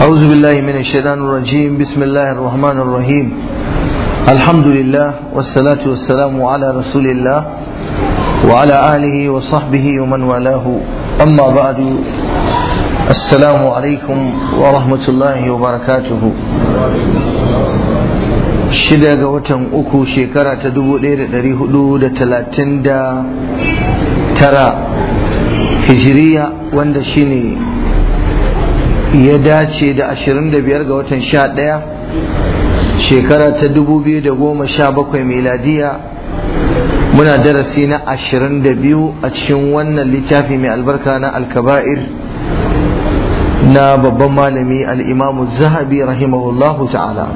أعوذ بالله من الشيطان الرجيم بسم الله الرحمن الرحيم الحمد لله والصلاة والسلام على رسول الله وعلى آله وصحبه ومن والاه أما بعد السلام عليكم ورحمة الله وبركاته shida ga watan uku shekara ta dubu ɗaya da ɗari hudu da talatin da tara hijiriya wanda shine ya dace da ashirin da biyar ga watan sha ɗaya shekara ta dubu biyu da goma sha bakwai miladiya muna darasi na ashirin da biyu a cikin wannan littafi mai albarka na alkaba'ir na babban malami al'imamu zahabi rahimahullahu ta'ala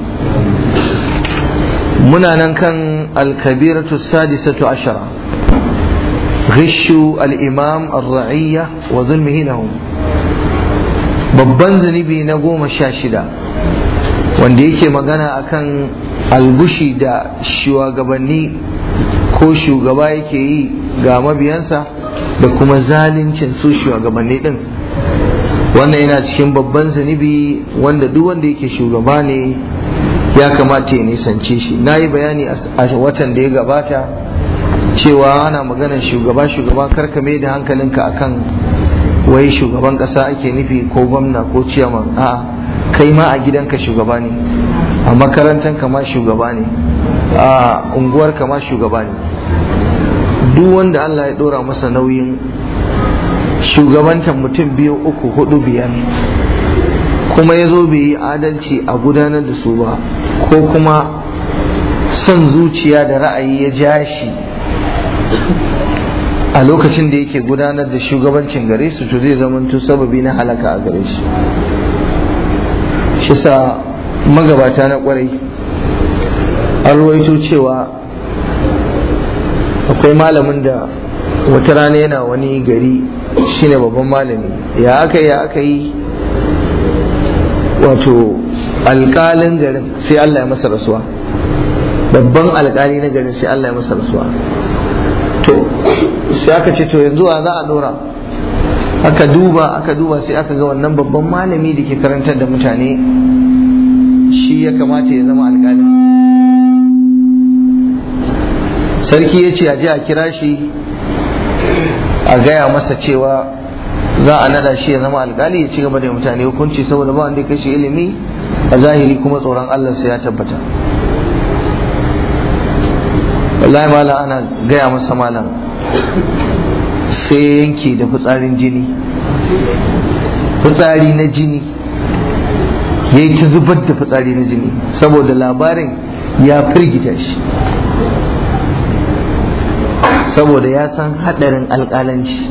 muna nan kan alkabiratu sadisatu ashara ghishu al'imam al-ra'iyya wa zulmihi lahum babban zunubi na goma sha shida wanda yake magana akan albushi da shugabanni ko shugaba yake yi ga mabiyansa da kuma zalincin su shugabanni din wannan yana cikin babban zunubi wanda duk wanda yake shugaba ne ya kamata ya nisance shi na yi bayani a watan da ya gabata cewa ana maganar shugaba shugaba karkame da hankalinka akan wai shugaban kasa ake nufi ko gwamna ko ciyaman a kai ma a gidanka shugaba ne a makarantar ma shugaba ne a unguwar ma shugaba ne duk wanda Allah ya dora masa nauyin shugabantar mutum biyu uku hudu biyar kuma ya zo bai yi adalci a gudanar da su ba ko kuma son zuciya da ra'ayi ya ja shi a lokacin da yake gudanar da shugabancin gare su to zai zamanto sababi na halaka a gare shi shi sa magabata na kwarai an ruwaito cewa akwai malamin da wata rana yana wani gari shine babban malami ya aka yi aka yi wato alkalin garin sai Allah ya masa rasuwa babban alkali na garin sai Allah ya masa rasuwa to sai aka ce to yanzu a za a dora aka duba aka duba sai aka ga wannan babban malami da ke karantar da mutane shi ya kamata ya zama alkalin sarki ya ce a je a kira shi a gaya masa cewa za a nada shi ya zama alkali ya ci gaba da mutane hukunci saboda ba wanda ya kashe ilimi a zahiri kuma tsoron Allah sai ya tabbata wallahi malam ana gaya masa malam sai yanke da fitsarin jini fitsari na jini ya yi ta zubar da fitsari na jini saboda labarin ya firgita shi saboda ya san haɗarin alƙalanci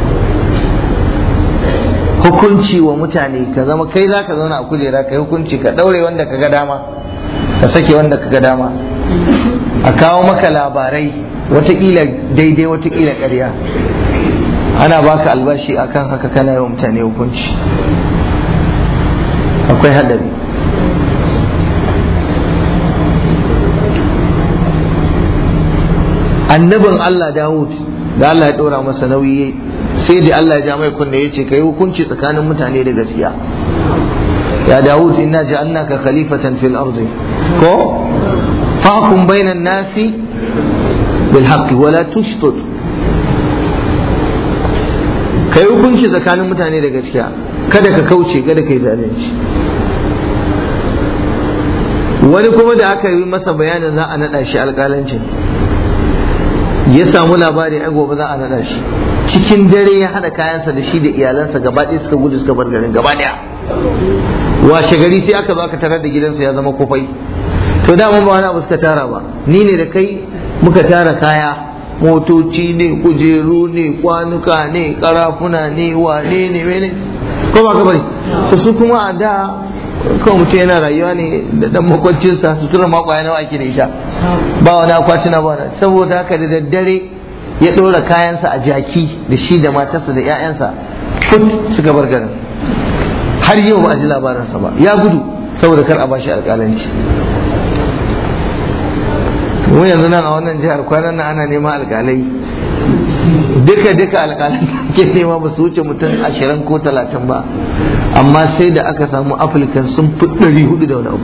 hukunci wa mutane ka zama kai za ka zauna a kujera ka yi hukunci ka ɗaure wanda ka ga dama ka sake wanda ka ga dama a kawo maka labarai watakila daidai watakila ƙarya ana baka albashi akan haka kana yi wa mutane hukunci akwai haɗari annabin Allah Dawud da Allah ya ɗora masa nauyi sai da Allah ya ja mai kunne ya ce ka yi hukunci tsakanin mutane da gaskiya ya Dawud inna ja'alnaka khalifatan fil ardi ko fahkum bainan nasi bil haqqi wa la tushtut kai hukunci tsakanin mutane da gaskiya kada ka kauce kada ka yi zalunci wani kuma da aka yi masa bayanin za a naɗa shi alƙalancin ya samu labari ai gobe za a naɗa shi cikin dare ya haɗa kayansa da shi da iyalansa gaba ɗaya suka gudu suka bar garin gaba ɗaya washe gari sai aka zo aka tarar da gidansa ya zama kofai to dama ba wani abu suka tara ba ni ne da kai muka tara kaya motoci ne kujeru ne kwanuka ne karafuna ne wane ne mene ko ba ka bari so su kuma a da kawai mutum yana rayuwa ne da dan makwancinsa sutura makwaya nawa ake da ita ba wani akwatina ba saboda haka da daddare ya ɗora kayansa a jaki da shi da matarsa da 'ya'yansa kut suka bar garin har yau ba a ji labarinsa ba ya gudu saboda kar a bashi alƙalanci mu yanzu nan a wannan jihar kwanan nan ana neman alƙalai duka duka alƙalai ke nema ba su wuce mutum ashirin ko talatin ba amma sai da aka samu afirkan sun fi ɗari hudu da wani abu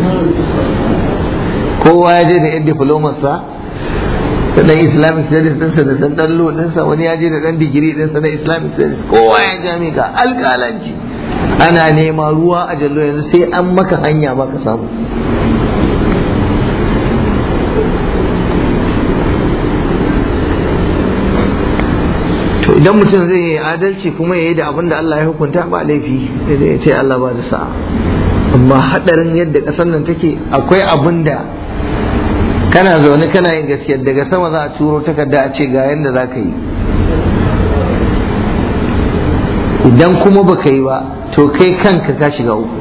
kowa ya je da yan diplomarsa da ɗan islamic studies ɗinsa da ɗan ɗallo ɗinsa wani ya je da ɗan digiri ɗinsa na islamic studies kowa ya jami'a alƙalanci ana nema ruwa a jallo yanzu sai an maka hanya ba ka samu to idan mutum zai yi adalci kuma ya yi da abin da Allah ya hukunta ba laifi da ya ce Allah ba da sa'a amma hadarin yadda ƙasar nan take akwai abin da kana zaune kana yin gaskiya daga sama za a turo takarda a ce ga yadda za ka yi idan kuma baka yi ba to kai kanka ka shiga uku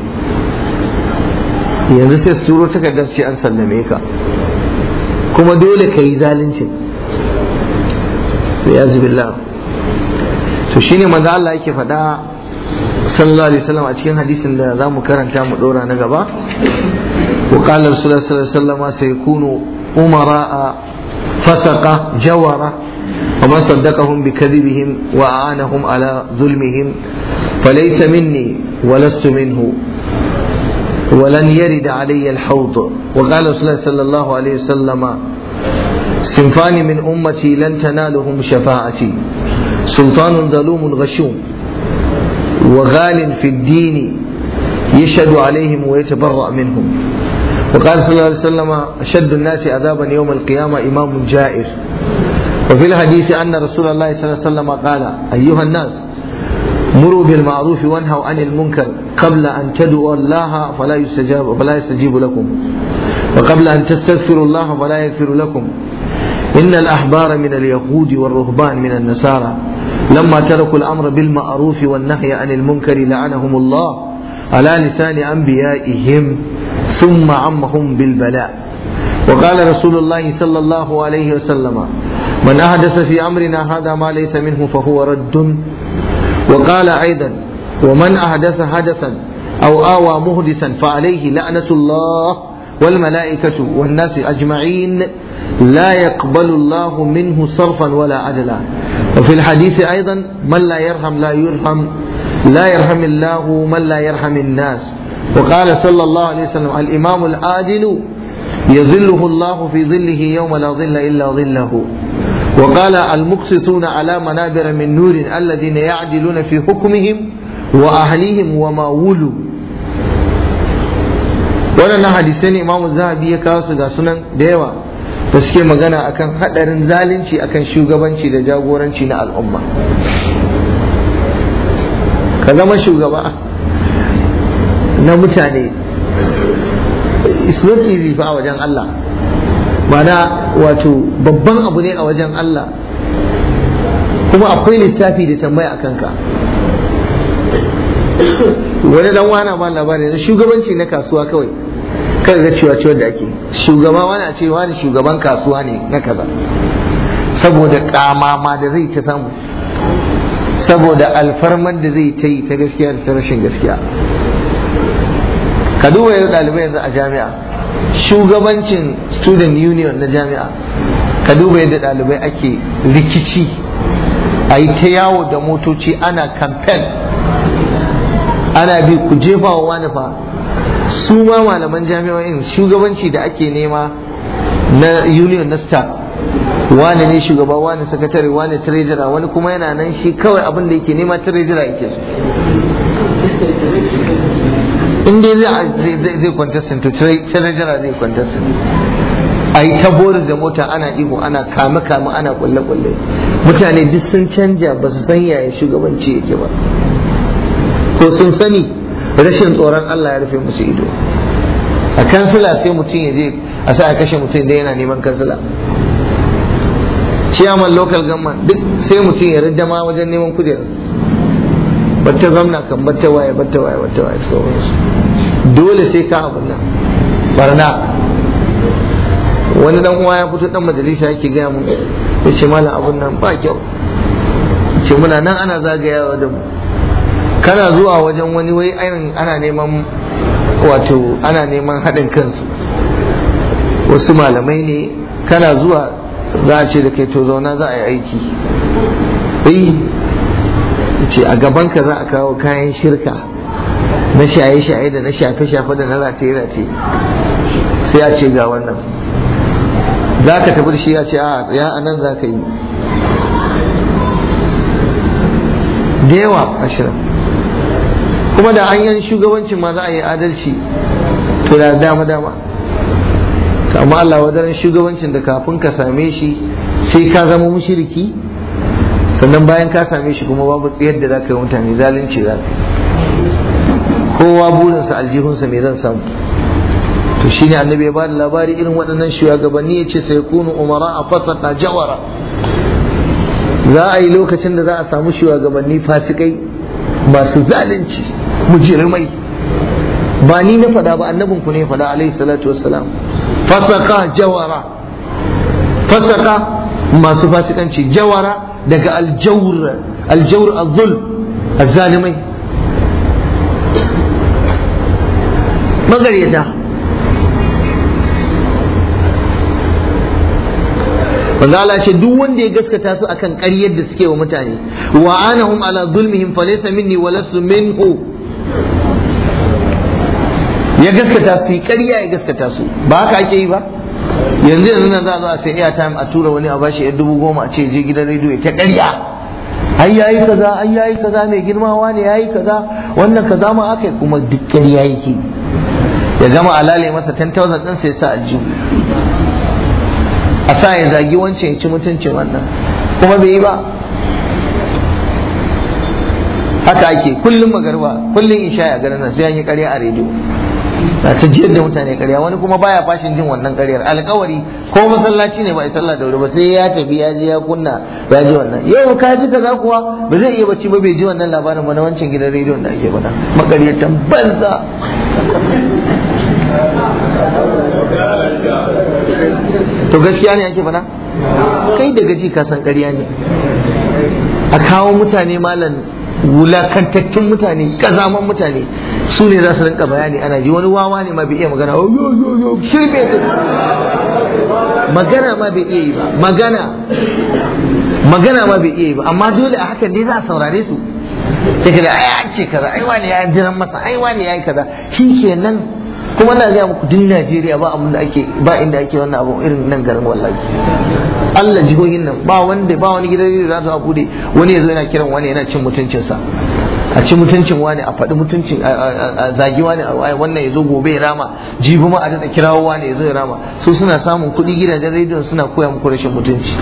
yanzu sai su turo takardar ce an sallame ka kuma dole ka yi zaluncin ya billah to shine manzo Allah yake faɗa sallallahu alaihi wasallam a cikin hadisin da zamu karanta mu dora na gaba wa qala rasulullahi sallallahu alaihi wasallam sayakunu umara fasaqa jawara وما صدقهم بكذبهم وأعانهم على ظلمهم فليس مني ولست منه ولن يرد علي الحوض وقال رسول الله صلى الله عليه وسلم صنفان من أمتي لن تنالهم شفاعتي سلطان ظلوم غشوم وغال في الدين يشهد عليهم ويتبرأ منهم وقال صلى الله عليه وسلم أشد الناس عذابا يوم القيامة إمام جائر وفي الحديث أن رسول الله صلى الله عليه وسلم قال أيها الناس مروا بالمعروف وانهوا عن المنكر قبل أن تدعوا الله فلا يستجاب فلا يستجيب لكم وقبل أن تستغفروا الله فلا يغفر لكم إن الأحبار من اليهود والرهبان من النصارى لما تركوا الأمر بالمعروف والنهي عن المنكر لعنهم الله على لسان أنبيائهم ثم عمهم بالبلاء وقال رسول الله صلى الله عليه وسلم من أحدث في أمرنا هذا ما ليس منه فهو رد وقال أيضا ومن أحدث حدثا أو آوى مهدثا فعليه لعنة الله والملائكة والناس أجمعين لا يقبل الله منه صرفا ولا عدلا وفي الحديث أيضا من لا يرحم لا يرحم لا يرحم الله من لا يرحم الناس وقال صلى الله عليه وسلم الإمام العادل يظله الله في ظله يوم لا ظل إلا ظله وقال المقسطون على منابر من نور الذين يعدلون في حكمهم وأهليهم وما ولوا waɗannan hadisai ne imamu zahabi ya kawo su ga sunan da yawa da suke magana akan haɗarin zalunci akan shugabanci da jagoranci na al'umma ka zama shugaba na mutane it's not easy fa a wajen Allah mana wato babban abu ne a wajen Allah kuma akwai lissafi da tambaya a kanka wani dan wana ba labari na shugabanci na kasuwa kawai kan ga cewa ciwon da ake shugaba wani a ce wani shugaban kasuwa ne na kaza saboda kamama da zai ta samu saboda alfarmar da zai ta yi ta gaskiya da ta rashin gaskiya ka duba yanzu ɗalibai yanzu a jami'a shugabancin student union na jami'a ka duba yadda ɗalibai ake rikici a yi ta yawo da motoci ana campaign ana bi ku jefa wa wani fa su ma malaman jami'o'in shugabanci da ake nema na union na staff wani ne shugaba wani sakatare wani treasurer wani kuma yana nan shi kawai abin da yake nema treasurer yake in dai zai zai contestant to treasurer zai contestant a yi ta boris da mota ana ihu ana kame kame ana kulle kulle mutane duk sun canja ba su san yaya shugabanci yake ba ko sun sani rashin tsoron Allah ya rufe musu ido a kansila sai mutum ya je a sa a kashe mutum da yana neman kansila ciyaman local government duk sai mutum ya rijama wajen neman kujerar batta gwamna kan batta waye batta waye batta waye sauransu dole sai ka abin nan barna wani dan uwa ya fito dan majalisa yake gaya mun ya ce malam abun nan ba kyau ce muna nan ana zagayawa da mu kana zuwa wajen wani wai ainihin ana neman wato ana neman haɗin kansu wasu malamai ne kana zuwa za a ce da kai to zauna za a yi aiki eh ce a gabanka za a kawo kayan shirka na shaye-shaye da na shafe-shafe da na rataye-rataye sai a ce ga wannan za ka tafi da shi ya ce a ya anan za ka yi da yawa ashirin kuma da hanyar shugabancin ma za a yi adalci to da dama dama amma Allah wadaran shugabancin da kafin ka same shi sai ka zama mushiriki sannan bayan ka same shi kuma babu tsayar da za ka yi mutane zalunci za ka kowa burinsa aljihunsa me zan samu to shine annabi ya bada labari irin waɗannan shugabanni ya ce sai kunu umara a fasata jawara za a yi lokacin da za a samu shugabanni fasikai masu zalunci mujirmai ba ni na faɗa ba annabin ku ne faɗa alaihi salatu wassalam fasaka jawara fasaka masu fasikanci jawara daga aljawr aljawr azzul azzalimai magaryata manzo Allah ce duk wanda ya gaskata su akan ƙaryar da suke wa mutane wa anahum ala zulmihim falaysa minni wa lasu minhu ya gaskata su ƙarya ya gaskata su ba haka ake yi ba yanzu yanzu nan za a zo a sai airtime a tura wani a bashi yar dubu goma a ce je gidan rediyo ta ƙarya ai yayi kaza ai yayi kaza mai girmawa ne yayi kaza wannan kaza ma aka yi kuma duk ƙarya yake ya gama alale masa 10,000 ɗin sai sa aljihu a sa ya zagi wancan ya ci mutuncin wannan kuma bai yi ba haka ake kullum magarba kullum isha ya garin nan sai an yi karya a rediyo na ta jiyar da mutane karya wani kuma baya fashin jin wannan karyar alkawari ko masallaci ne ba a sallah da wuri ba sai ya tafi ya je ya kunna ya ji wannan yau ka ji kaza kuwa ba zai iya bacci ba bai ji wannan labarin ba na wancan gidan rediyon da ake faɗa makaryatan banza to gaskiya ne ake faɗa kai da gaji ka san ƙarya ne a kawo mutane malam wulakantattun mutane kazaman mutane su ne za su rinka bayani ana ji wani wawa ne ma bai iya magana shirme magana ma bai iya yi ba magana magana ma bai iya yi ba amma dole a hakan ne za a saurare su sai ka da ai an ce kaza ai wani ya jiran masa ai wani ya yi kaza shi kenan kuma na gaya muku duk Najeriya ba abin da ake ba inda ake wannan abu irin nan garin wallahi Allah jihohin nan ba wanda ba wani gidan da za su bude wani yazo yana kiran wani yana cin mutuncinsa a ci mutuncin wani a faɗi mutuncin a zagi wani a wannan yazo gobe ya rama jibi ma a daɗa kirawo wani yazo ya rama su suna samun kuɗi gidajen rediyon suna koya muku rashin mutunci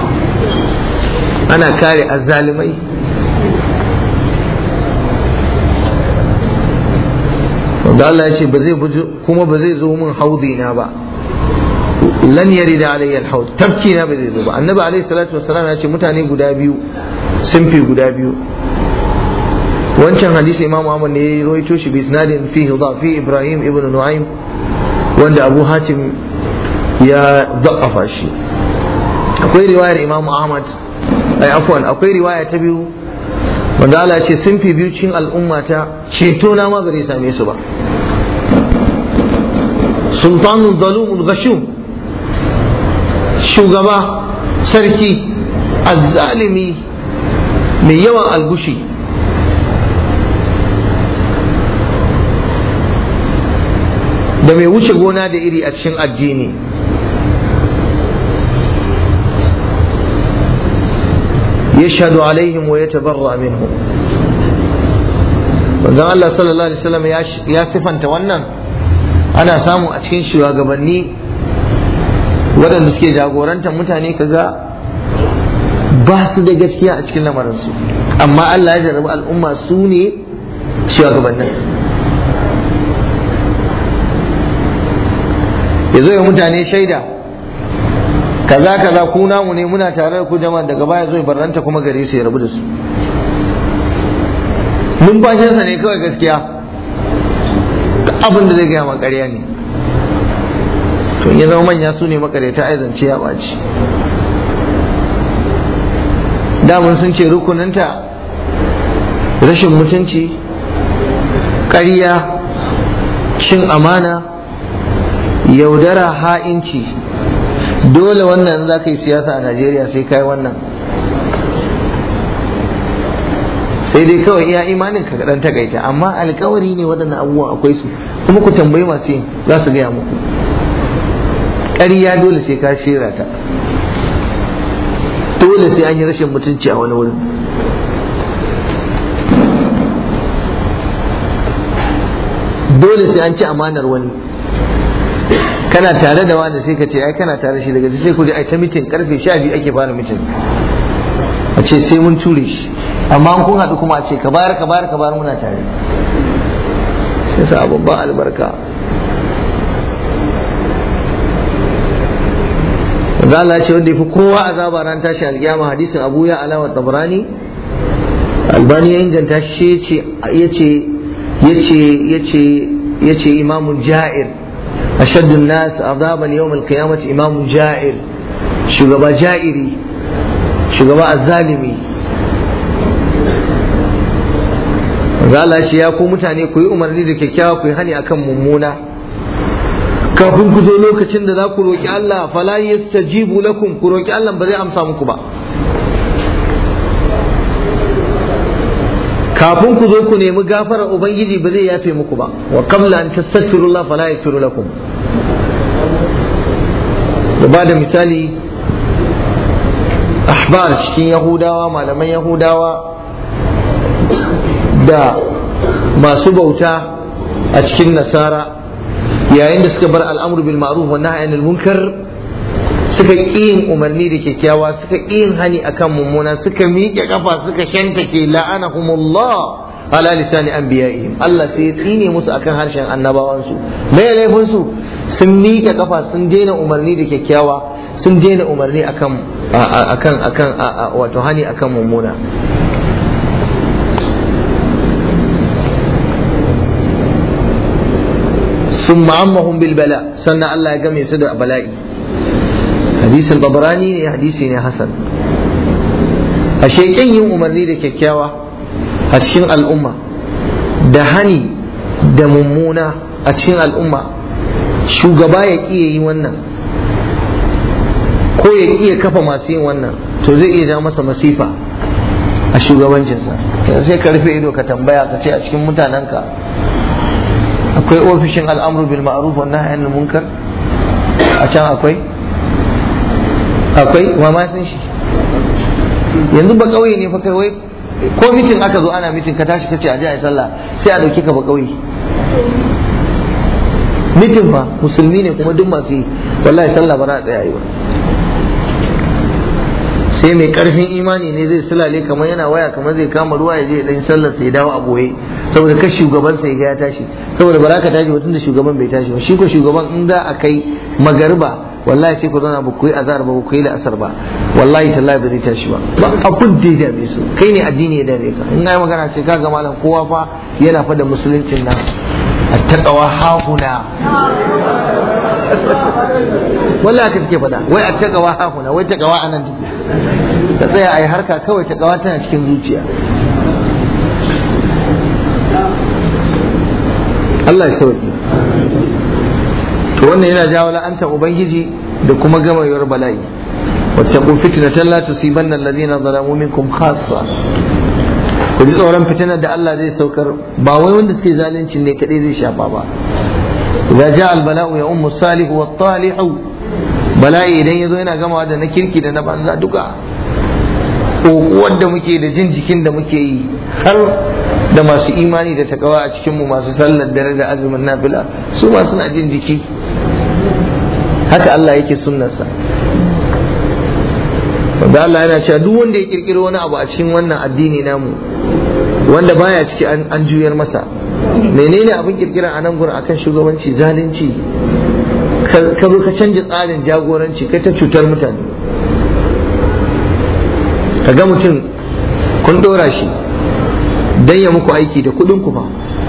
ana kare azzalimai da Allah ya ce ba zai kuma ba zai zo min haudi na ba lan yari da alayyar haud tafki na ba zai zo ba annabi alaihi salatu wassalam ya ce mutane guda biyu sun fi guda biyu wancan hadisi imam Ahmad ne ya rawaito shi bi isnadin fi fi Ibrahim ibn Nu'aym wanda Abu Hatim ya da'afa shi akwai riwayar imam Ahmad ai afwan akwai riwaya ta biyu wanda Allah ce sun fi biyu cikin al'ummata ceto na ma bare same su ba sultanun zalumun gashum shugaba sarki azzalimi mai yawan algushi da mai wuce gona da iri a cikin addini yashhadu alaihim wa yatabarra minhum manzon Allah sallallahu alaihi wasallam ya sifanta wannan ana samu a cikin shugabanni waɗanda suke jagorantar mutane kaga ba su da gaskiya a cikin lamarinsu amma Allah ya jarrabi al'umma su ne shugabannin ya zo ya mutane shaida kaza kaza ku namu ne muna tare da ku jama'a daga baya zo ya barranta kuma gare su ya rabu da su numfashinsa ne kawai gaskiya abin da zai gaya ma ƙarya ne to ya zama manya su ne makareta ai zance ya ɓaci damun sun ce rukuninta rashin mutunci ƙarya cin amana yaudara ha'inci dole wannan za ka yi siyasa a najeriya sai kai wannan sai dai kawai iya imanin ka dan takaita amma alkawari ne waɗannan abubuwan akwai su kuma ku tambayi masu yin za su gaya muku ƙarya dole sai ka shera ta dole sai an yi rashin mutunci a wani wurin dole sai an ci amanar wani kana tare da wani sai ka ce ai kana tare shi daga sai ku ai ta mitin karfe sha biyu ake fara mitin a ce sai mun ture shi amma an kun haɗu kuma a ce ka bayar ka bayar ka bayar muna tare sai sa babban albarka za Allah ce wanda ya fi kowa azaba ran tashi alƙiyama hadisin Abu ya alawa tabrani albani ya inganta shi yace yace yace yace imamu ja'ir ashaddu an-nas azaban yawm al-qiyamah imamu ja'ir shugaba ja'iri shugaba azzalimi za Allah ce ya ku mutane ku yi umarni da kyakkyawa ku yi hani akan mummuna kafin ku zo lokacin da za ku roƙi Allah fala yastajibu lakum ku roƙi Allah ba zai amsa muku ba kafin ku zo ku nemi gafarar ubangiji ba zai yafe muku ba wa qabla an tastaghfirullah fala yaghfiru lakum da ba da misali ahbar cikin yahudawa malaman yahudawa da masu bauta a cikin nasara yayin da suka bar al'amru bil ma'ruf wa nahyi anil munkar suka ƙi yin umarni da kyakkyawa suka ƙi yin hani akan mummuna suka miƙe kafa suka shantake la'anahumullah ala lisani anbiya'ihim Allah sai ya tsine musu akan harshen annabawansu me laifin su sun miƙe kafa sun daina umarni da kyakkyawa sun daina umarni akan akan akan wato hani akan mummuna ثم عمهم بالبلاء سنة الله يقام يسد بلائي حديث الطبراني حديث حسن الشيء yin umarni da kyakkyawa a cikin al'umma da hani da mummuna a cikin al'umma shugaba ya ƙi yi wannan ko ya iya kafa masu yin wannan to zai iya ja masa masifa a shugabancinsa sai ka rufe ido ka tambaya ka ce a cikin mutanenka akwai ofishin al'amru bil ma'ruf wa nahy anil munkar a can akwai akwai wa ma san shi yanzu ba kauye ne fa kai wai ko mitin aka zo ana mitin ka tashi kace a je a sallah sai a dauke ka ba kauye mitin fa musulmi ne kuma duk masu yi wallahi sallah ba za a tsaya yi ba sai mai karfin imani ne zai sulale kamar yana waya kamar zai kama ruwa ya je dan sallar sai dawo a boye saboda ka shugaban sai ga ya tashi saboda ba za ka tashi mutum da shugaban bai tashi ba shi ko shugaban in za a kai magarba wallahi sai ku zauna ba ku yi azhar ba ku yi la'asar ba wallahi tallahi ba zai tashi ba ba abun da ya dame su kai ne addini ya dame ka in ga magana ce kaga malam kowa fa yana fa da musuluncin nan attaqwa hahuna wallahi haka suke faɗa wai attaqwa hahuna wai taqwa anan take ka tsaya a yi harka kawai taqwa tana cikin zuciya Allah ya sauki to wannan yana jawo la'antar ubangiji da kuma gamayar bala'i wattaqu fitnatan la tusibanna alladhina zalamu minkum khassa ku ji tsoron fitinar da Allah zai saukar ba wai wanda suke zalunci ne kadai zai shafa ba idza jaa al bala'u ya ummu salihu wat talihu bala'i idan yazo yana gamawa da na kirki da na banza duka kokuwar da muke da jin jikin da muke yi har da masu imani da takawa a cikinmu masu sallar dare da azumin nafila su ma suna jin jiki haka Allah yake sunnarsa wanda Allah yana cewa duk wanda ya kirkiro wani abu a cikin wannan addini namu wanda baya ciki an juyar masa menene abin kirkira a nan gurin akan shugabanci zalunci ka zo ka canja tsarin jagoranci kai ta cutar mutane ka ga mutum kun ɗora shi don ya muku aiki da kuɗin ku fa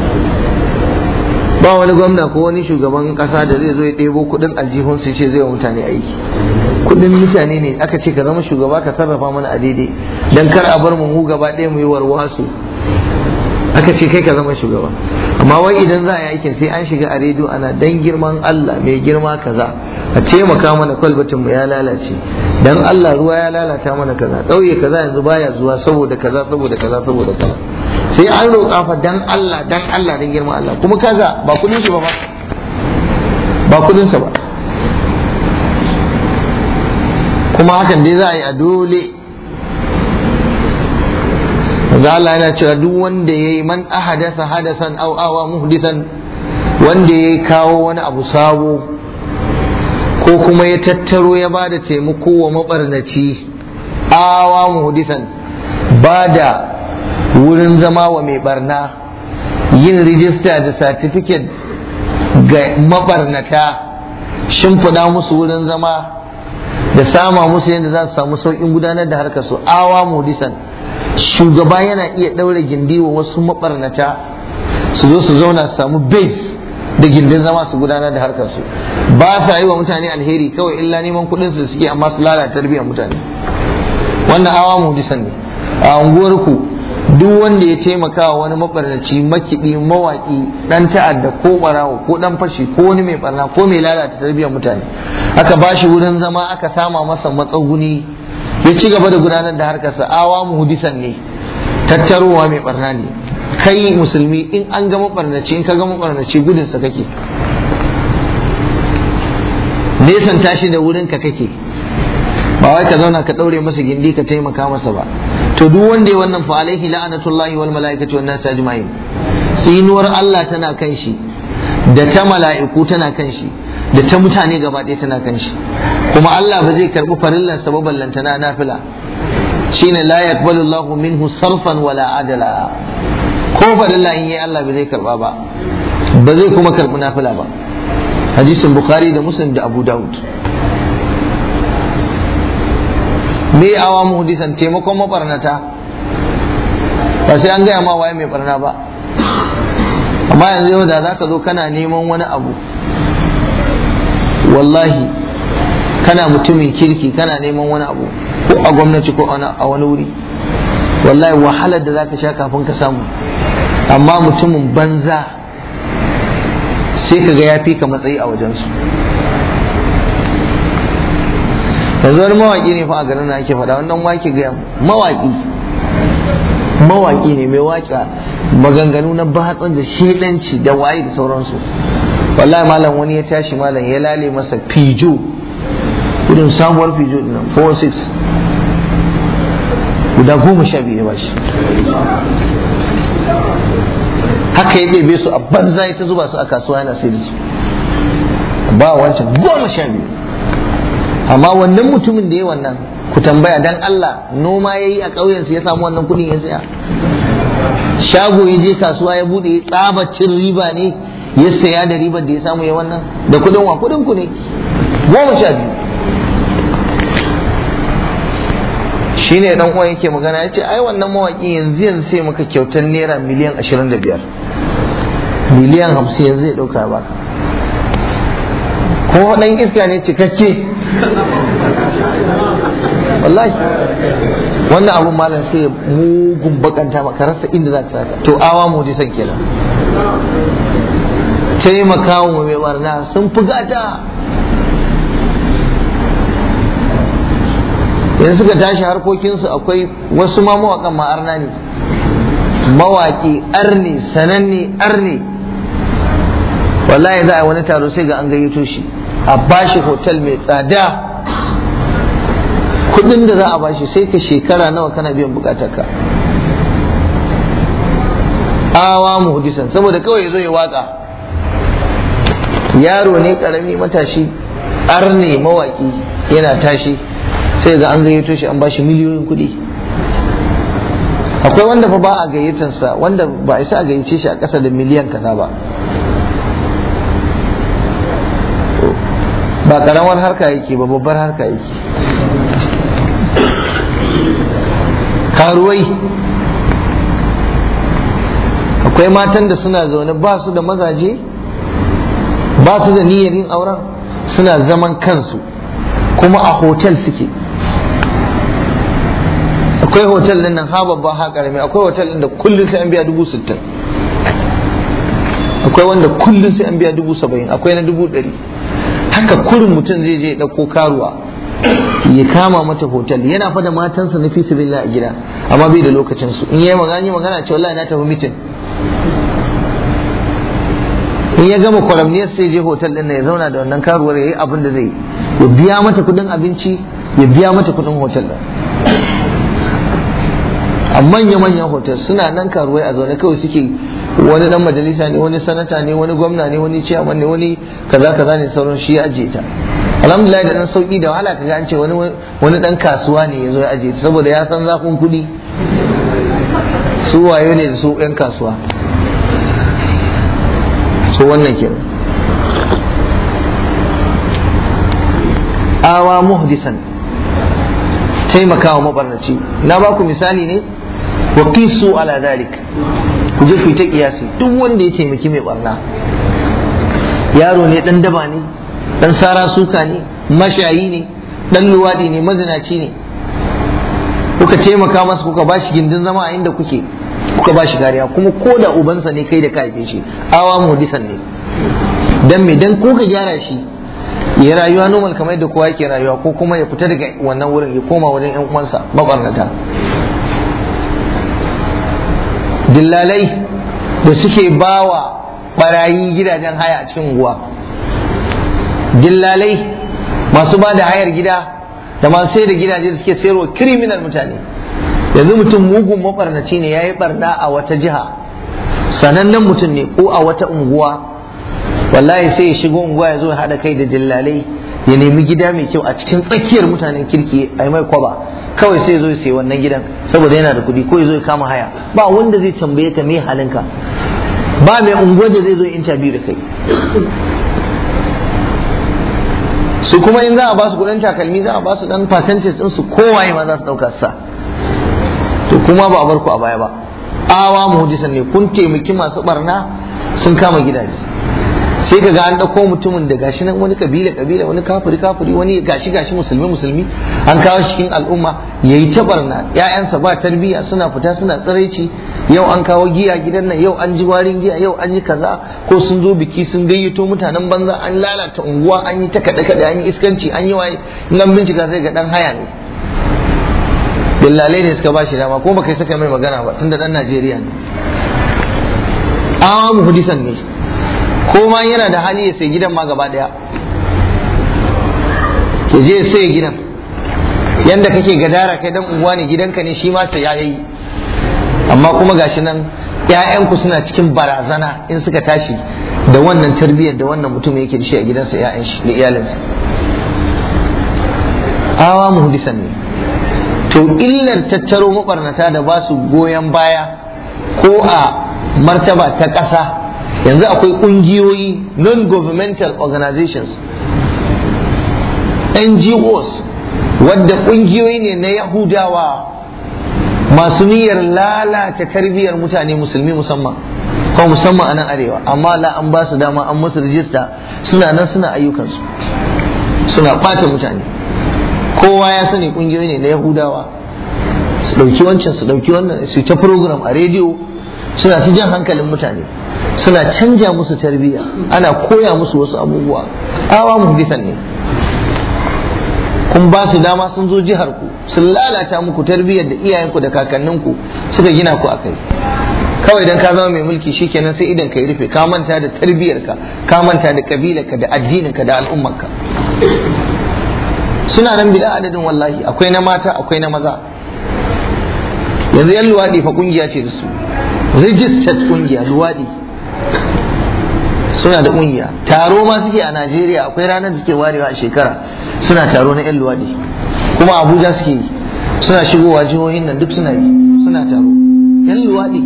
ba wani gwamna ko wani shugaban kasa da zai zo ya ɗebo kuɗin aljihun su ce zai wa mutane aiki kuɗin mutane ne aka ce ka zama shugaba ka sarrafa mana a daidai dan kar a bar mu mu gaba ɗaya mu yi warwasu aka ce kai ka zama shugaba amma wai idan za a yi aikin sai an shiga a rediyo ana dan girman Allah mai girma kaza a taimaka mana kwalbatin mu ya lalace dan Allah ruwa ya lalata mana kaza ɗauye kaza yanzu baya zuwa saboda kaza saboda kaza saboda kaza sai an roƙa fa dan Allah dan Allah dan girman Allah kuma kaza ba kudin shi ba ba ba kudin sa ba kuma hakan dai za a yi a dole manzo Allah yana cewa duk wanda yayi man ahadasa hadasan aw awa muhdisan wanda yayi kawo wani abu sabo ko kuma ya tattaro ya bada taimako wa mabarnaci awa muhdisan bada wurin zama wa mai barna yin rijista da certificate ga mabarnata shimfiɗa musu wurin zama da sama musu yadda za su samu sauƙin gudanar da harkar su awa muhdisan shugaba yana iya ɗaure gindi wa wasu maɓarnata su zo su zauna su samu base da gindin zama su gudanar da harkar su ba sa yi wa mutane alheri kawai illa neman kuɗin su suke amma su lalata tarbiyyar mutane wannan awa mudisan ne a unguwar ku duk wanda ya taimaka wa wani mabarnaci makiɗi mawaƙi ɗan ta'adda ko ɓarawo ko ɗan fashi ko wani mai barna ko mai lalata tarbiyyar mutane aka ba shi wurin zama aka sama masa matsaguni ya ci gaba da gudanar da harkarsa awa muhdisan ne tattarowa mai barna ne kai musulmi in an ga mabarnaci in ka ga mabarnaci gudunsa kake nesan tashi da wurin ka kake ba wai ka zauna ka daure masa gindi ka taimaka masa ba to duk wanda ya wannan fa alaihi la'anatullahi wal malaikati wan nas ajma'in tsinuwar Allah tana kan shi da ta mala'iku tana kan shi da ta mutane gaba ɗaya tana kan shi kuma Allah ba zai karɓi farillan sa ballanta na nafila shine la yaqbalu Allahu minhu sarfan wala adala ko farilla in yayi Allah ba zai karɓa ba ba zai kuma karɓi nafila ba hadisin bukhari da muslim da abu daud me awa muhdisan taimakon mabarnata ba sai an gaya ma waye mai barna ba amma yanzu yau da za ka zo kana neman wani abu wallahi kana mutumin kirki kana neman wani abu ko a gwamnati ko a wani wuri wallahi wahalar da za ka sha kafin ka samu amma mutumin banza sai ka ga ya fi ka matsayi a wajensu yanzu wani mawaƙi ne fa a garin na ake faɗa wannan wake gaya mawaƙi mawaƙi ne mai waƙa maganganu na batsan da shedanci da waye da sauransu wallahi malam wani ya tashi malam ya lale masa fijo irin sabuwar fijo dinnan 46 guda goma sha biyu ya bashi haka ya ɗebe su a banza ya ta zuba su a kasuwa yana sai da su ba wancan goma sha biyu amma wannan mutumin da ya wannan ku tambaya dan Allah noma ya yi a ƙauyensu ya samu wannan kuɗin ya saya shago ya je kasuwa ya buɗe ya tsabacin riba ne ya saya da ribar da ya samu ya wannan da kuɗin wa kuɗin ku ne goma sha biyu shi ne dan uwan yake magana ya ce ai wannan mawaƙi yanzu yanzu sai maka kyautar naira miliyan ashirin da biyar miliyan hamsin yanzu ya ɗauka baka ko ɗan iska ne cikakke wallahi wannan abun malam sai mugun bakanta maka rasa inda za ta to awa mu san kenan taimaka wa mai barna sun fi gata yanzu suka tashi harkokinsu akwai wasu ma mawaƙan ma arna ne mawaƙi arne sananne arne wallahi za a wani taro sai ga an gayyato shi a bashi hotel mai tsada kudin da za a bashi sai ka shekara nawa kana biyan bukatarka awa muhdisan saboda kawai ya zo ya waka yaro ne karami matashi arne mawaki yana tashi sai ga an gayyato shi an bashi miliyoyin kuɗi akwai wanda fa ba a gayyatansa wanda ba a isa a gayyace shi a ƙasa da miliyan kaza ba ba karamar harka yake ba babbar harka yake karuwai akwai matan da suna zaune ba su da mazaje ba su da niyyar yin auren suna zaman kansu kuma a hotel suke akwai hotel din nan ha babba ha karami akwai hotel din da kullum sai an biya dubu sittin akwai wanda kullum sai an biya dubu saba'in akwai na dubu ɗari haka kurin mutum zai je ɗauko karuwa ya kama mata hotel yana fada matansa na fi sabilillah a gida amma bai da lokacin su in yayi magana yi magana ce wallahi na tafi mitin in ya gama kwaramniyar sai je hotel din ya zauna da wannan karuwar ya yi abin da zai ya biya mata kudin abinci ya biya mata kudin hotel din a manya-manyan hotel suna nan karuwai a zaune kawai suke wani dan majalisa ne wani sanata ne wani gwamna ne wani ciyaman ne wani kaza kaza ne sauran shi ya ajiye ta alhamdulillah da dan sauki da wahala kaga an ce wani wani dan kasuwa ne ya zo ya ajiye ta saboda ya san zafin kuɗi su wayo ne da su yan kasuwa so wannan ke awa muhdisan taimakawa mabarnaci na ba ku misali ne wa qisu ala dalik ku je ku yi ta kiyasi duk wanda ya taimaki mai barna yaro ne dan daba ne dan sara suka ne mashayi ne dan luwadi ne mazinaci ne kuka taimaka masa kuka ba shi gindin zama a inda kuke kuka ba shi kariya kuma ko da ubansa ne kai da ka haife shi awa mudisan ne dan me dan ko ka gyara shi ya rayuwa normal kamar yadda kowa yake rayuwa ko kuma ya fita daga wannan wurin ya koma wajen yan uwansa mabarnata dillalai da suke bawa barayi gidajen haya a cikin unguwa dillalai masu ba da hayar gida da masu sai da gidaje da suke sayarwa criminal mutane yanzu mutum mugun mabarnaci ne ya yi barna a wata jiha sanannen mutum ne ko a wata unguwa wallahi sai ya shigo unguwa ya zo ya haɗa kai da dillalai ya nemi gida mai kyau a cikin tsakiyar mutanen kirki a mai kwaba kawai sai ya zo ya sayi wannan gidan saboda yana da kuɗi ko ya zo ya kama haya ba wanda zai tambaye ka me halinka ba mai unguwar da zai zo interview da kai su kuma in za a ba su kudin takalmi za a ba su dan percentage din su kowaye ma za su dauka sa to kuma ba a bar ku a baya ba awa muhdisan ne kun taimaki masu barna sun kama gidaje sai ka ga an dauko mutumin da gashi nan wani kabila kabila wani kafiri kafiri wani gashi gashi musulmi musulmi an kawo shi cikin al'umma yayi ta barna ƴaƴansa ba tarbiyya suna fita suna tsiraici yau an kawo giya gidan nan yau an ji warin giya yau an yi kaza ko sun zo biki sun gayyato mutanen banza an lalata unguwa an yi ta kaɗe kaɗe an yi iskanci an yi waye nan bincika sai ga dan haya ne dillalai ne suka ba shi dama ko baka saka mai magana ba tunda dan Najeriya ne awa muhdisan ne ko ma yana da hali ya sai gidan ma gaba daya ke je sai gidan yanda kake gadara kai dan unguwa ne gidanka ne shi ma sai ya yi amma kuma gashi nan ƴaƴanku suna cikin barazana in suka tashi da wannan tarbiyyar da wannan mutum yake da shi a gidansa ƴaƴan shi da iyalinsa awa muhdisan ne to illar tattaro mabarnata da ba su goyon baya ko a martaba ta ƙasa yanzu akwai ƙungiyoyi non-governmental organizations ngos wadda ƙungiyoyi ne na yahudawa masu niyyar lalata tarbiyyar mutane musulmi musamman ko musamman a nan arewa amma la an ba su dama an musu rijista suna nan suna ayyukansu suna ɓata mutane kowa ya sani ƙungiyoyi ne na yahudawa su ɗauki wancan su ɗauki wannan su ta program a rediyo suna ta jan hankalin mutane suna canja musu tarbiyya ana koya musu wasu abubuwa awa muhdisan ne kun ba su dama sun zo jihar ku sun lalata muku tarbiyyar da iyayenku da kakanninku suka gina ku akai kawai dan ka zama mai mulki shikenan sai idan ka yi rufe ka manta da tarbiyyarka ka manta da kabilarka da addininka da al'ummarka suna nan bila adadin wallahi akwai na mata akwai na maza yanzu yan luwaɗi fa kungiya ce da su registered kungiya luwaɗi suna da kungiya taro ma suke a Najeriya akwai ranar da suke warewa a shekara suna taro na 'yan luwaɗi kuma Abuja suke yi suna shigowa jihohin nan duk suna yi suna taro 'yan luwaɗi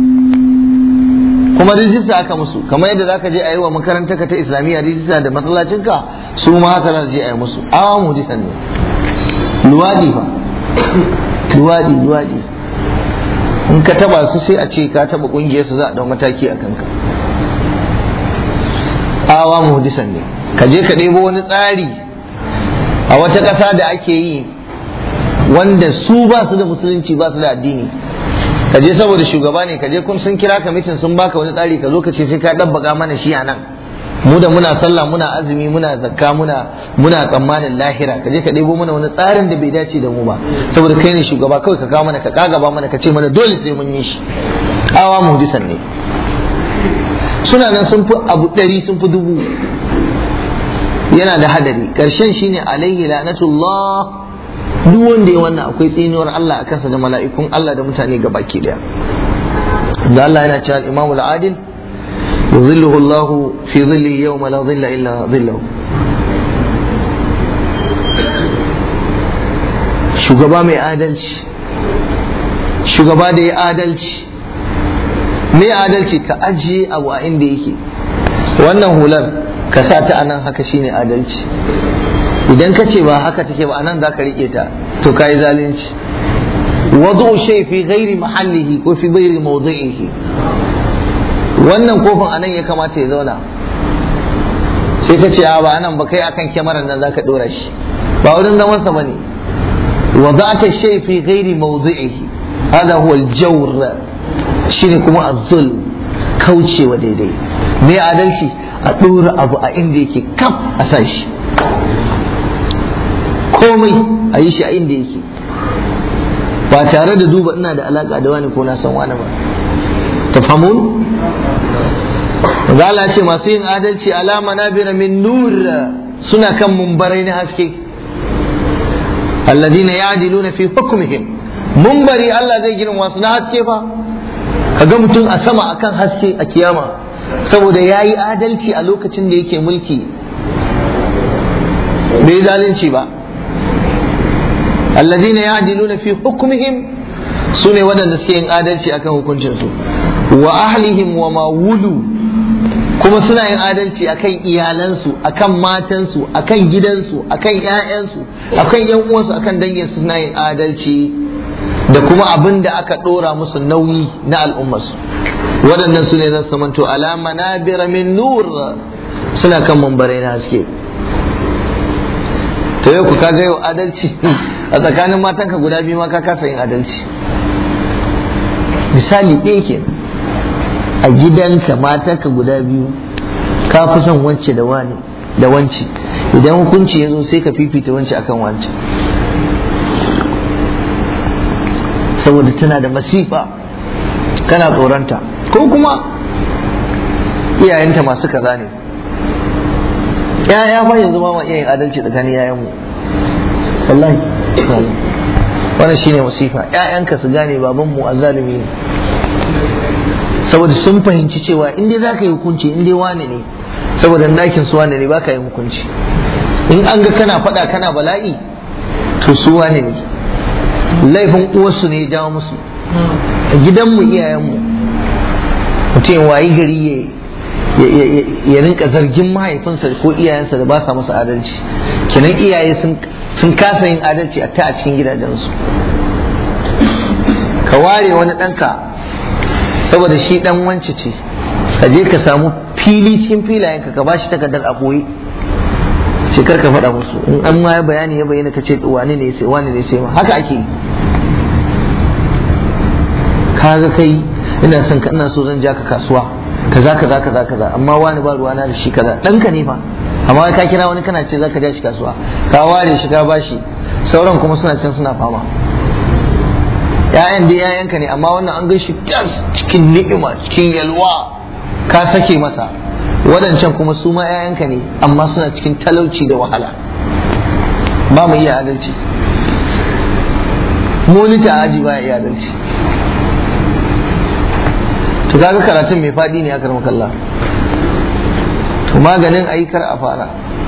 kuma rijista aka musu kamar yadda zaka je a yi wa makarantar ka ta islamiyya rijista da masallacinka su ma haka za su je a yi musu awa mudisan ne luwaɗi fa luwaɗi luwaɗi in ka taba su sai a ce ka taba kungiyar su za a dau mataki a kanka awa muhdisan ne ka je ka ɗebo wani tsari a wata ƙasa da ake yi wanda su ba su da musulunci ba su da addini ka je saboda shugaba ne ka je kun sun kira ka mitin sun baka wani tsari ka zo ka ce sai ka ɗabbaga mana shi a nan mu da muna sallah muna azumi muna zakka muna muna tsammanin lahira ka je ka ɗebo mana wani tsarin da bai dace da mu ba saboda kai ne shugaba kawai ka kawo mana ka kagaba mana ka ce mana dole sai mun yi shi awa muhdisan ne suna nan sun fi abu ɗari sun fi dubu yana da hadari ƙarshen shine alaihi la'natullah duk wanda ya wannan akwai tsinuwar Allah a kansa da mala'ikun Allah da mutane ga baki daya da Allah yana cewa al-imamul adil يظله الله في ظله يوم لا ظل إلا ظله shugaba mai adalci shugaba da ya adalci mai adalci ka ajiye abu a inda yake wannan hular ka sa ta anan haka shine adalci idan ka ce ba haka take ba anan za ka rike ta to ka yi zalunci wadu shay fi ghairi mahallihi ko fi ghairi mawdi'ihi wannan kofin anan ya kamata ya zauna sai ka ce ba anan ba kai akan kyamarar nan zaka dora shi ba wurin zaman sa bane wada'ata shay fi ghairi mawdi'ihi hada huwa al-jawr shine kuma az-zulm kaucewa daidai me adalci a dora abu a inda yake kaf a sa shi komai a yi shi a inda yake ba tare da duba ina da alaka da wani ko na san wani ba tafhamun Allah ce masu yin adalci alama na bira min nur suna kan mumbarai na haske alladina ya'diluna fi hukmihim mumbari Allah zai gina wasu na haske fa kaga mutum a sama akan haske a kiyama saboda yayi adalci a lokacin da yake mulki bai zalunci ba alladina ya'diluna fi hukmihim sune waɗanda suke yin adalci akan hukuncinsu wa ahlihim wa ma wulu kuma suna yin adalci akan iyalansu akan matansu akan gidansu akan ƴaƴansu akan ƴan uwansu akan dangin suna yin adalci da kuma abin da aka ɗora musu nauyi na al'ummarsu waɗannan su ne zan samanto alama na min nur suna kan mambarai na haske to yau ku kaga yau adalci a tsakanin matanka guda biyu ma ka kasa yin adalci misali ɗaya kenan a gidanka matanka guda biyu ka fi son wance da wani da wance idan hukunci ya zo sai ka fifita wance akan wance saboda tana da masifa kana tsoronta ko kuma iyayenta masu kaza ne ya fa yanzu ma ma iya yin adalci tsakanin yayanmu wallahi wannan shine masifa ƴaƴanka su gane babanmu azzalimi ne saboda sun fahimci cewa in dai zaka yi hukunci in dai wane ne saboda dakin su wane ne baka yi hukunci in an ga kana faɗa kana bala'i to su wane ne laifin uwarsu ne ya jawo musu a gidanmu iyayenmu mutum wayi gari ya rinka zargin mahaifinsa ko iyayensa da ba sa masa adalci kenan iyaye sun kasa yin adalci a ta a cikin gidajensu ka ware wani ɗanka saboda shi ɗan wance ce ka je ka samu fili cikin filayenka ka ba shi takardar a ɓoye sai kar ka faɗa musu in an ma ya bayani ya bayyana ka ce wani ne sai wani ne sai ma haka ake yi kaga kai ina son ka ina so zan ja ka kasuwa kaza kaza kaza kaza amma wani ba ruwana da shi kaza ɗanka ne fa amma ka kira wani kana ce zaka ja shi kasuwa ka ware shi ka bashi sauran kuma suna can suna fama ƴaƴan dai ƴaƴanka ne amma wannan an gaishe tas cikin ni'ima cikin yalwa ka sake masa waɗancan kuma su ma ƴaƴanka ne amma suna cikin talauci da wahala ba mu iya adalci monita aji ba iya adalci to kaga karatun mai faɗi ne aka kalla to maganin ayyukar a fara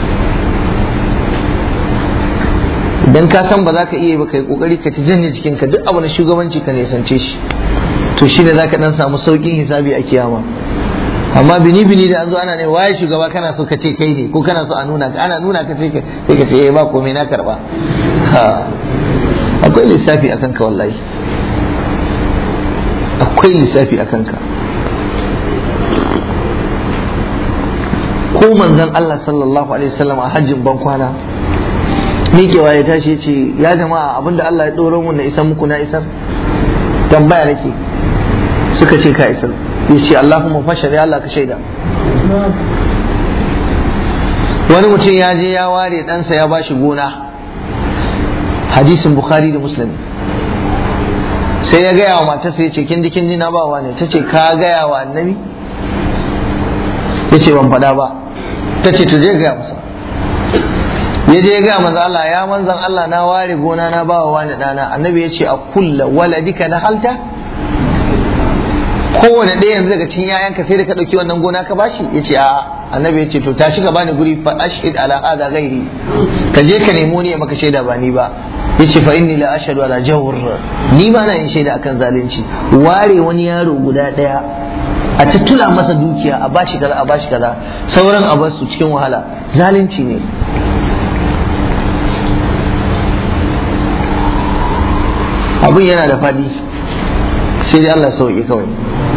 idan ka san ba za ka iya ba kai kokari ka ci janye jikinka duk abu na shugabanci ka nisance shi to shine za ka dan samu saukin hisabi a kiyama amma bini bini da an zo ana ne waye shugaba kana so ka ce kai ne ko kana so a nuna ka ana nuna ka sai ka ce eh ba komai na karba akwai lissafi akan ka wallahi akwai lissafi akan ka ko manzon Allah sallallahu alaihi wasallam a hajjin ban kwana miƙewa ya tashi ya ce ya jama'a abinda Allah ya ɗoro mun na isar muku na isar tambaya nake suka ce ka isar ya ce Allahumma fashar ya Allah ka shaida wani mutum ya je ya ware ɗansa ya bashi gona hadisin bukhari da muslim sai ya gaya wa matarsa ya ce kin ji kin ji na bawa ne ta ce ka gaya wa annabi ya ce ban faɗa ba ta ce to je gaya masa ya je gaya manzo Allah ya manzan Allah na ware gona na bawa wani ɗana annabi ya ce a kulla waladika na halta kowane ɗaya yanzu daga cikin yayanka sai da ka ɗauki wannan gona ka bashi ya ce a annabi ya ce to tashi ka bani guri fa ashhid ala hada ghairi ka je ka nemo ni maka shaida ba ni ba ya ce fa inni la ashhadu ala jawr ni ma na yin shaida akan zalunci ware wani yaro guda ɗaya a tattula masa dukiya a bashi kaza a bashi kaza sauran a basu cikin wahala zalunci ne abin yana da faɗi sai dai Allah sauki kawai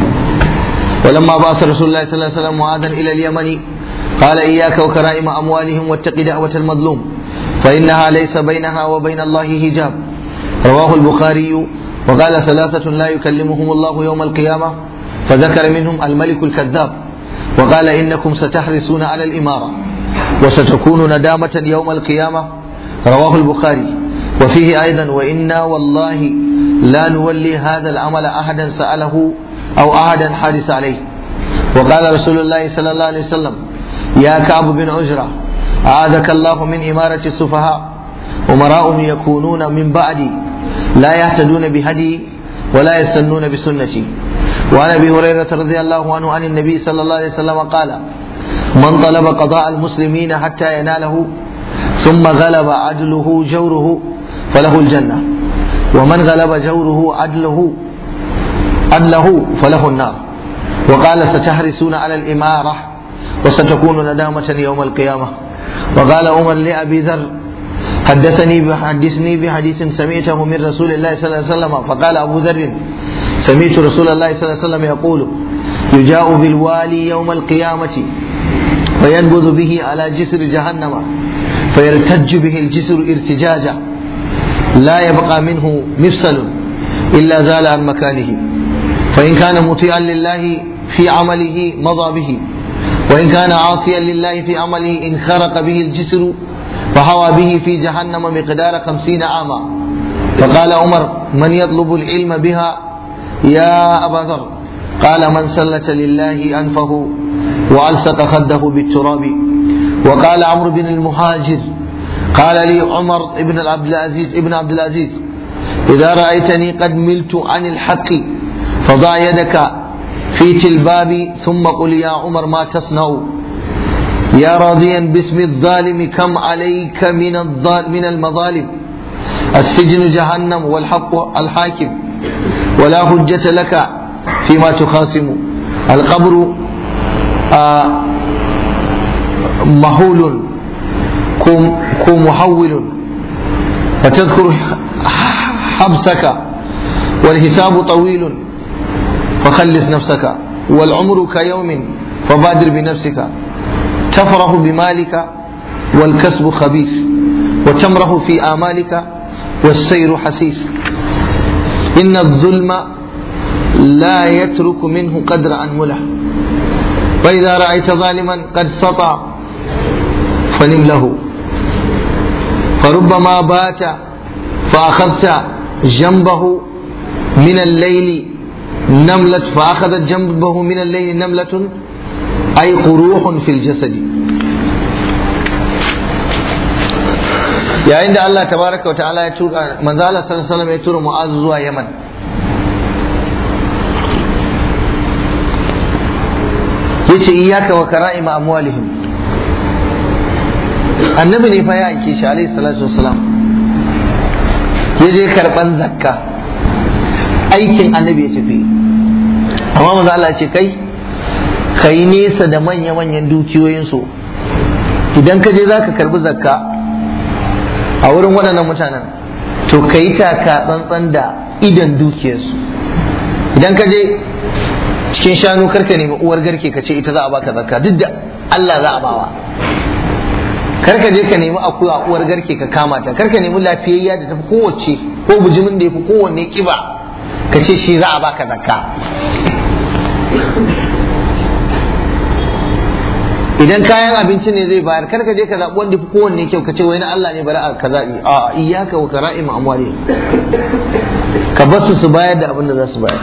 ولما بعث رسول الله صلى الله عليه وسلم معاذا الى اليمن قال اياك وكرائم اموالهم واتق دعوه المظلوم فانها ليس بينها وبين الله حجاب رواه البخاري وقال ثلاثه لا يكلمهم الله يوم القيامه فذكر منهم الملك الكذاب وقال انكم ستحرصون على الاماره وستكون ندامه يوم القيامه رواه البخاري وفيه ايضا وانا والله لا نولي هذا العمل احدا ساله أو أحدا حادث عليه وقال رسول الله صلى الله عليه وسلم يا كعب بن عجرة أعاذك الله من إمارة السفهاء أمراء يكونون من بعدي لا يهتدون بهدي ولا يستنون بسنتي وعن أبي هريرة رضي الله عنه عن النبي صلى الله عليه وسلم قال من طلب قضاء المسلمين حتى يناله ثم غلب عدله جوره فله الجنة ومن غلب جوره عدله عدله فله النار وقال ستحرسون على الإمارة وستكون ندامة يوم القيامة وقال عمر لأبي ذر حدثني بحدثني بحديث سمعته من رسول الله صلى الله عليه وسلم فقال أبو ذر سمعت رسول الله صلى الله عليه وسلم يقول يجاء بالوالي يوم القيامة فينبذ به على جسر جهنم فيرتج به الجسر ارتجاجا لا يبقى منه مفصل إلا زال عن مكانه فإن كان مطيعا لله في عمله مضى به وإن كان عاصيا لله في عمله انخرق به الجسر فهوى به في جهنم مقدار خمسين عاما فقال عمر من يطلب العلم بها يا أبا ذر قال من سلت لله أنفه وألصق خده بالتراب وقال عمرو بن المهاجر قال لي عمر بن عبد العزيز ابن عبد العزيز إذا رأيتني قد ملت عن الحق فضع يدك في تلبابي ثم قل يا عمر ما تصنع يا راضيا باسم الظالم كم عليك من من المظالم السجن جهنم والحق الحاكم ولا حجة لك فيما تخاصم القبر آه مهول كمحول فتذكر حبسك والحساب طويل فخلص نفسك والعمر كيوم فبادر بنفسك تفرح بمالك والكسب خبيث وتمره في آمالك والسير حسيس إن الظلم لا يترك منه قدر أنمله فإذا رأيت ظالما قد سطع فنم له فربما بات فأخذت جنبه من الليل نملة فأخذت جنبه من الليل نملة أي قروح في الجسد yayin da Allah tabaraka wa ta'ala ya tura manzo Allah sallallahu alaihi wasallam ya tura Mu'az zuwa Yaman yace iyyaka wa kara'ima amwalihim annabi ne fa ya aike shi alaihi salatu wassalam ya je karban zakka aikin annabi ya tafi amma manzo Allah ce kai kai nesa da manya-manyan dukiyoyinsu idan ka je za ka karbi zakka a wurin waɗannan mutanen to ka yi taka tsantsan da idan dukiyarsu idan ka je cikin shanu karka nemi uwar garke ka ce ita za a baka zakka duk da Allah za a bawa kar ka je ka nemi akuya uwar garke ka kama ta kar ka nemi lafiyayya da tafi kowace ko bujimin da yafi kowanne kiba ka ce shi za a baka zakka idan kayan abinci ne zai bayar kar ka je ka zaɓi wanda fi kowanne kyau ka ce wai na Allah ne bari a ka zaɓi a iyaka wa kara'im amwali ka bar su su bayar da abin da za su bayar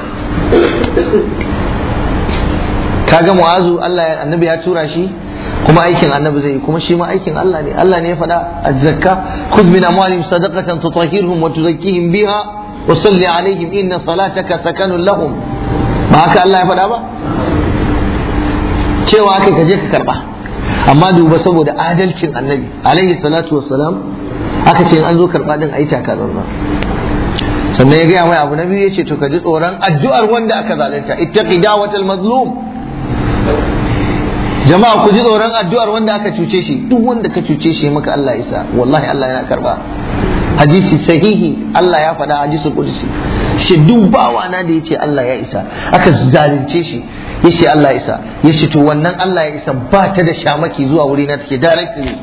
kaga mu'azu Allah annabi ya tura shi kuma aikin annabi zai yi kuma shi ma aikin Allah ne Allah ne ya faɗa az-zakka khudh min amwalihim sadaqatan tutahhiruhum wa tuzakkihim biha wa salli alaihim inna salataka sakanun lahum ba haka Allah ya faɗa ba cewa kai ka je ka karba amma duba saboda adalcin annabi alaihi salatu wassalam aka ce in an zo karba din ayi taka zanzan sannan ya gaya mai abu na biyu ya ce to ka ji tsoron addu'ar wanda aka zalunta ittaqi da'watal mazlum jama'a ku ji tsoron addu'ar wanda aka cuce shi duk wanda ka cuce shi maka Allah isa wallahi Allah yana karba hadisi sahihi Allah ya faɗa hadisul qudsi shi duk bawa na da yace Allah ya isa aka zalunce shi yace Allah ya isa yace to wannan Allah ya isa ba ta da shamaki zuwa wuri na take directly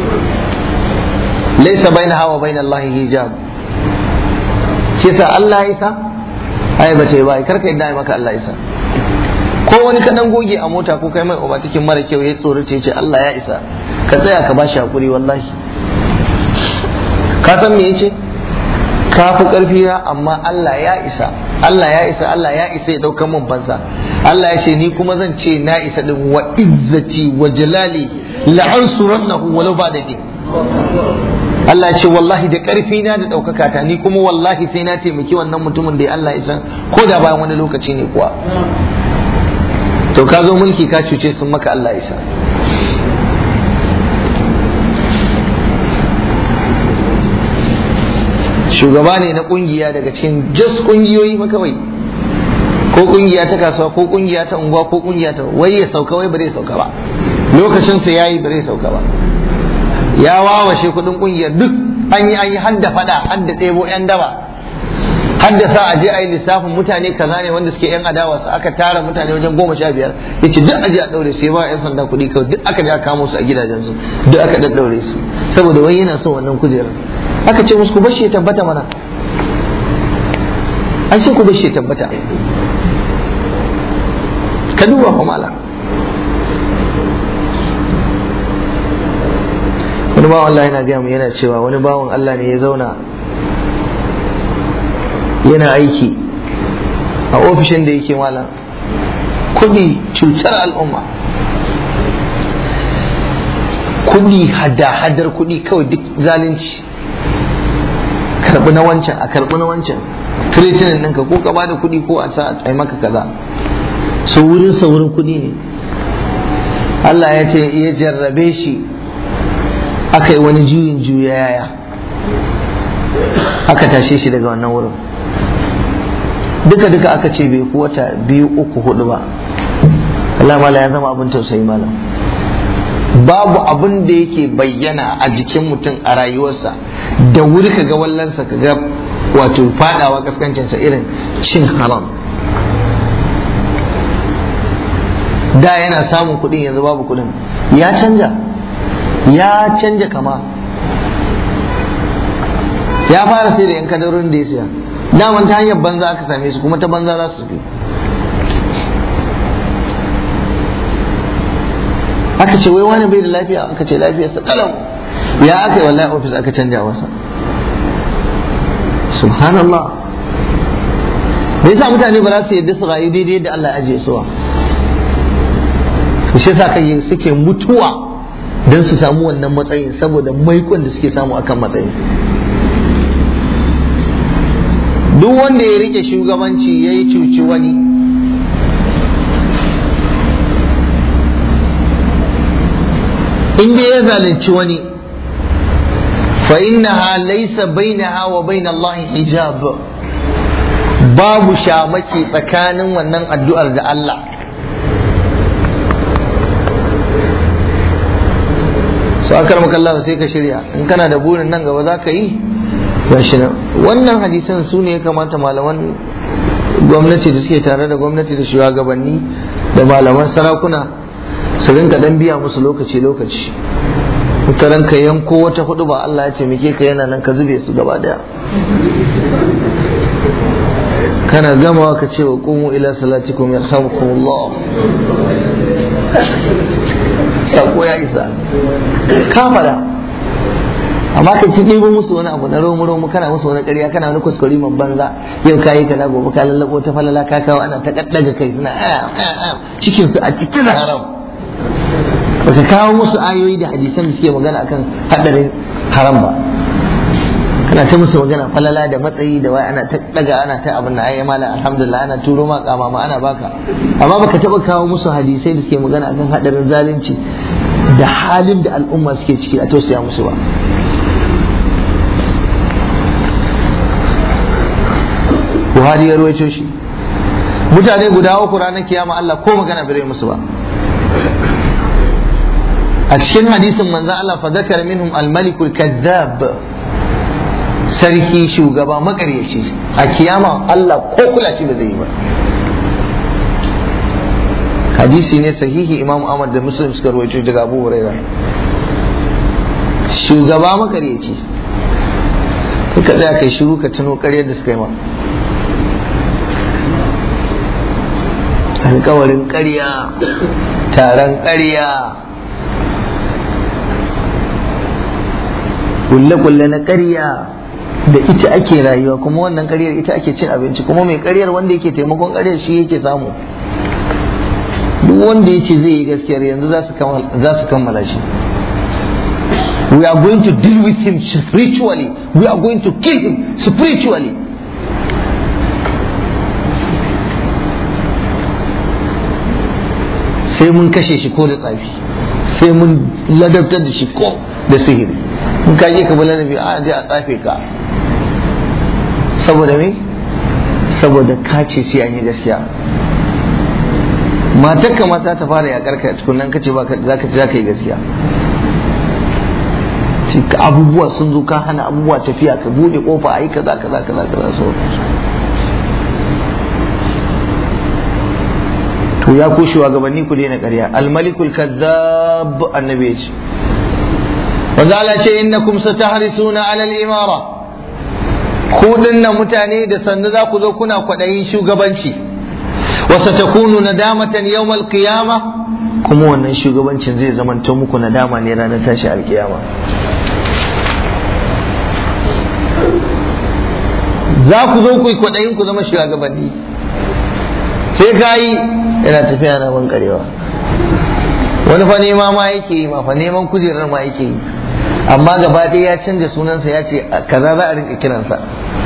laysa bainaha wa bain Allah hijab shi sa Allah ya isa ai ba ce ba karka yadda maka Allah ya isa ko wani kaɗan goge a mota ko kai mai uba cikin mara kyau ya tsorace ce Allah ya isa ka tsaya ka bashi hakuri wallahi ka san me yace ka fi ƙarfi na amma Allah ya isa Allah ya isa Allah ya isa ya ɗaukar min fansa Allah ya ce ni kuma zan ce na isa din wa izzati wa jalali la'ansurannahu walau ba da Allah ce wallahi da ƙarfi na da ɗaukaka ta ni kuma wallahi sai na taimaki wannan mutumin da Allah ya san ko da bayan wani lokaci ne kuwa to ka zo mulki ka cuce sun maka Allah ya sa shugaba ne na kungiya daga cikin just kungiyoyi makawai ko kungiya ta kasuwa ko kungiya ta unguwa ko kungiya ta wai ya sauka wai ba zai sauka ba lokacin sa yayi ba zai sauka ba ya wawashe kudin kungiyar duk an yi an yi hadda fada hadda ɗebo yan daba hadda sa a je a yi lissafin mutane kaza ne wanda suke yan adawa su aka tara mutane wajen goma sha biyar ya ce duk aje a ɗaure sai ba yan sanda kuɗi kawai duk aka je a kamo su a gidajensu duk aka ɗaɗɗaure su saboda wai yana son wannan kujerar aka ce musu ku bashi ya tabbata mana an ce ku bashi ya tabbata ka duba fa mala wani bawan Allah yana gaya mu yana cewa wani bawan Allah ne ya zauna yana aiki a ofishin da yake malam kudi cutar al'umma kudi hada-hadar kudi kawai duk zalunci karbi na wancan a karbi na wancan kiritinin ɗinka ko ka bada kuɗi ko a sa a maka kaza su wurin sa wurin kuɗi ne Allah ya ce ya jarrabe shi aka yi wani juyin juya yaya aka tashe shi daga wannan wurin duka duka aka ce bai ku wata biyu uku hudu ba Allah mala ya zama abin tausayi malam babu abin da yake bayyana a jikin mutum a rayuwarsa da wuri ka ga wallansa ka ga wato fadawa kaskancinsa irin cin haram da yana samun kuɗin yanzu babu kuɗin ya canja ya canja kama ya fara sai da yan kadarorin da ya siya daman ta hanyar banza aka same su kuma ta banza za su fi aka ce wai wani bai da lafiya aka ce lafiyarsa kalau ya aka yi wallahi ofis aka canja masa subhanallah me yasa mutane ba za su yadda su rayu daidai da Allah ya ajiye su ba shi yasa kai suke mutuwa don su samu wannan matsayin saboda maikon da suke samu akan matsayin duk wanda ya rike shugabanci ya yi cuci wani inda ya zalunci wani fa innaha laysa bainaha wa bain Allah hijab babu shamaki tsakanin wannan addu'ar da Allah su akar makalla sai ka shirya in kana da burin nan gaba za ka yi gashi nan wannan hadisan su ne ya kamata malaman gwamnati da suke tare da gwamnati da shugabanni da malaman sarakuna su rinka dan biya musu lokaci lokaci mutaran ka yanko wata hudu ba Allah ya ce muke ka yana nan ka zube su gaba daya kana gamawa ka ce wa qumu ila salatikum yarhamukumullah sako ya isa ka fada amma ka ci ɗibo musu wani abu na romu romu kana musu wani ƙarya kana wani kuskure man banza yau kayi kaza gobe ka lallabo ta falala ka kawo ana ta kaddaga kai suna cikin su a cikin haram baka kawo musu ayoyi da hadisan da suke magana akan hadarin haram ba kana ta musu magana falala da matsayi da wai ana ta daga ana ta abin da ayi mala alhamdulillah ana turo ma kama ma ana baka amma baka taba kawo musu hadisai da suke magana akan hadarin zalunci da halin da al'umma suke ciki a tausaya musu ba Buhari ya ruwaito shi mutane guda uku ranar kiyama Allah ko magana bai musu ba a cikin hadisin manzo Allah fa zakara minhum al-malikul kadhab sarki shugaba makaryaci a kiyama Allah ko kula shi ba zai yi ba hadisi ne sahihi imam Ahmad da Muslim suka rawaito daga Abu Huraira shugaba makaryaci kuka tsaya kai shiru ka tuno ƙaryar da suka yi ma alkawarin ƙarya taron ƙarya kulle-kulle na ƙarya da ita ake rayuwa kuma wannan ƙaryar ita ake cin abinci kuma mai ƙaryar wanda yake taimakon ƙaryar shi yake samu duk wanda ya ce zai yi gaskiyar yanzu za su kammala shi we are going to deal with him spiritually we are going to kill him spiritually sai mun kashe shi ko da tsafi sai mun ladabtar da shi ko da sihiri in ka je ka bi ladabi a je a tsafe ka saboda me saboda ka ce sai an yi gaskiya matar ka mata ta fara yakar ka tukunan ka ce ba za ka za ka yi gaskiya abubuwa sun zo ka hana abubuwa tafiya ka bude kofa a yi kaza kaza kaza kaza sauransu to ya ku shugabanni ku daina ƙarya almalikul kazzab annabi ce wanda Allah ce innakum satahrisuna ala al-imara ku dinnan mutane da sannu za ku zo kuna kwaɗayin shugabanci wa satakunu nadamatan yawm al-qiyama kuma wannan shugabancin zai zamanto muku nadama ne ranar tashi alkiyama za ku zo ku yi kwaɗayin ku zama shugabanni sai ka yi yana tafiya na ban karewa wani fa nema ma yake yi ma fa neman kujerar ma yake yi amma gaba ɗaya ya canza sunansa ya ce kaza za a rinka kiransa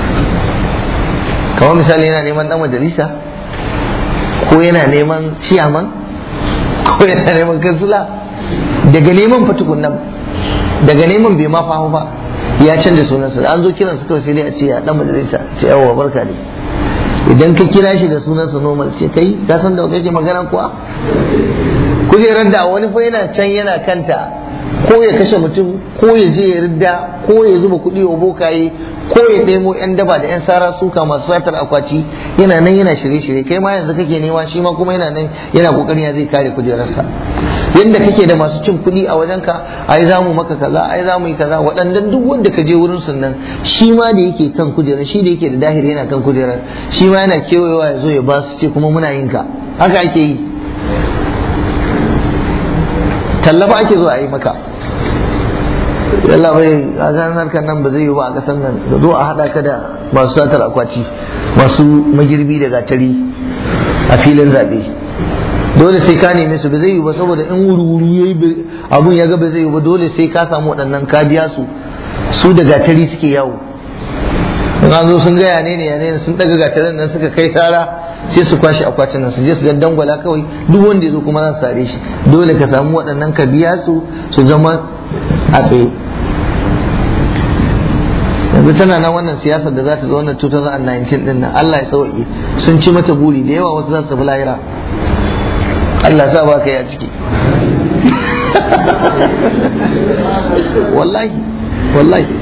kamar misali yana neman dan majalisa ko yana neman ciyaman ko yana neman kansula daga neman fatukun nan daga neman bai ma fahu ba ya canza sunansa an zo kiransa kawai sai dai a ce ya dan majalisa ce yawa barka ne idan ka kira shi da sunansa normal sai kai ka san da kake magana kuwa kujerar da wani fa yana can yana kanta ko ya kashe mutum ko ya je ya ridda ko ya zuba kuɗi wa bokaye ko ya ɗemo yan daba da yan sara suka masu satar akwati yana nan yana shirye-shirye kai ma yanzu kake nema shi ma kuma yana nan yana kokarin ya zai kare kujerarsa yadda kake da masu cin kuɗi a wajenka ai za mu maka kaza ai za mu yi kaza waɗannan duk wanda ka je wurin sun nan shi ma da yake kan kujerar shi da yake da dahiri yana kan kujerar shi ma yana kewayewa ya zo ya ba su ce kuma muna yin ka haka ake yi tallafa ake zo a yi maka yalla bai a ganin harkar nan ba zai yi ba a kasan nan da zo a haɗa ka da masu satar akwati masu magirbi da gatari a filin zaɓe dole sai ka neme su ba zai yi ba saboda in wuri-wuri ya yi abun ya ga ba zai yi ba dole sai ka samu waɗannan ka biya su su da gatari suke yawo in an zo sun gaya ne ne ne sun ɗaga gatarin nan suka kai tara sai su kwashe akwatin nan su je su ga dangwala kawai duk wanda ya zo kuma za su sare shi dole ka samu waɗannan ka biya su su zama a tsaye yanzu tana nan wannan siyasar da za ta zo wannan 2019 din nan Allah ya sauke sun ci mata buri da yawa wasu za su tafi lahira Allah sa ba ka yi a ciki wallahi wallahi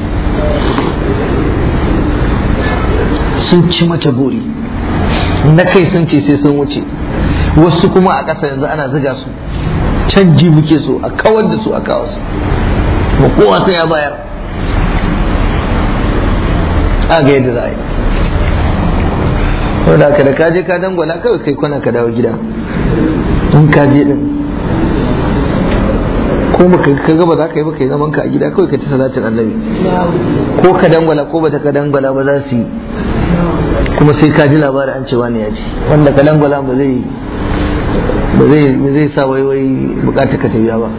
sun ci mata buri na kai sun ce sai sun wuce wasu kuma a ƙasa yanzu ana ziga su canji muke so a kawar da su a kawo su ba kowa sai ya bayar a ga yadda za a yi wanda ka da kaje ka dangwala kawai kai kwana ka dawo gida in kaje din ko baka ka ga ba za ka yi ba kai zaman ka a gida kawai ka ci salatin annabi ko ka dangwala ko bata ka dangwala ba za su yi kuma sai ka ji labarin an cewa ne ya ci wanda ka dangwala ba zai ba zai ba zai sa wai wai bukatar ka tafiya ba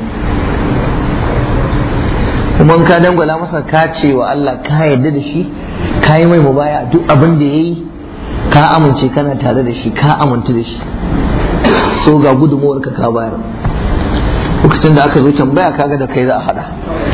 kuma in ka dangwala masa ka ce wa Allah ka yarda da shi ka yi mai mubaya duk abin da yayi ka amince kana tare da shi ka amintu da shi so ga gudunmuwar ka ka bayar lokacin da aka zo tambaya kaga da kai za a hada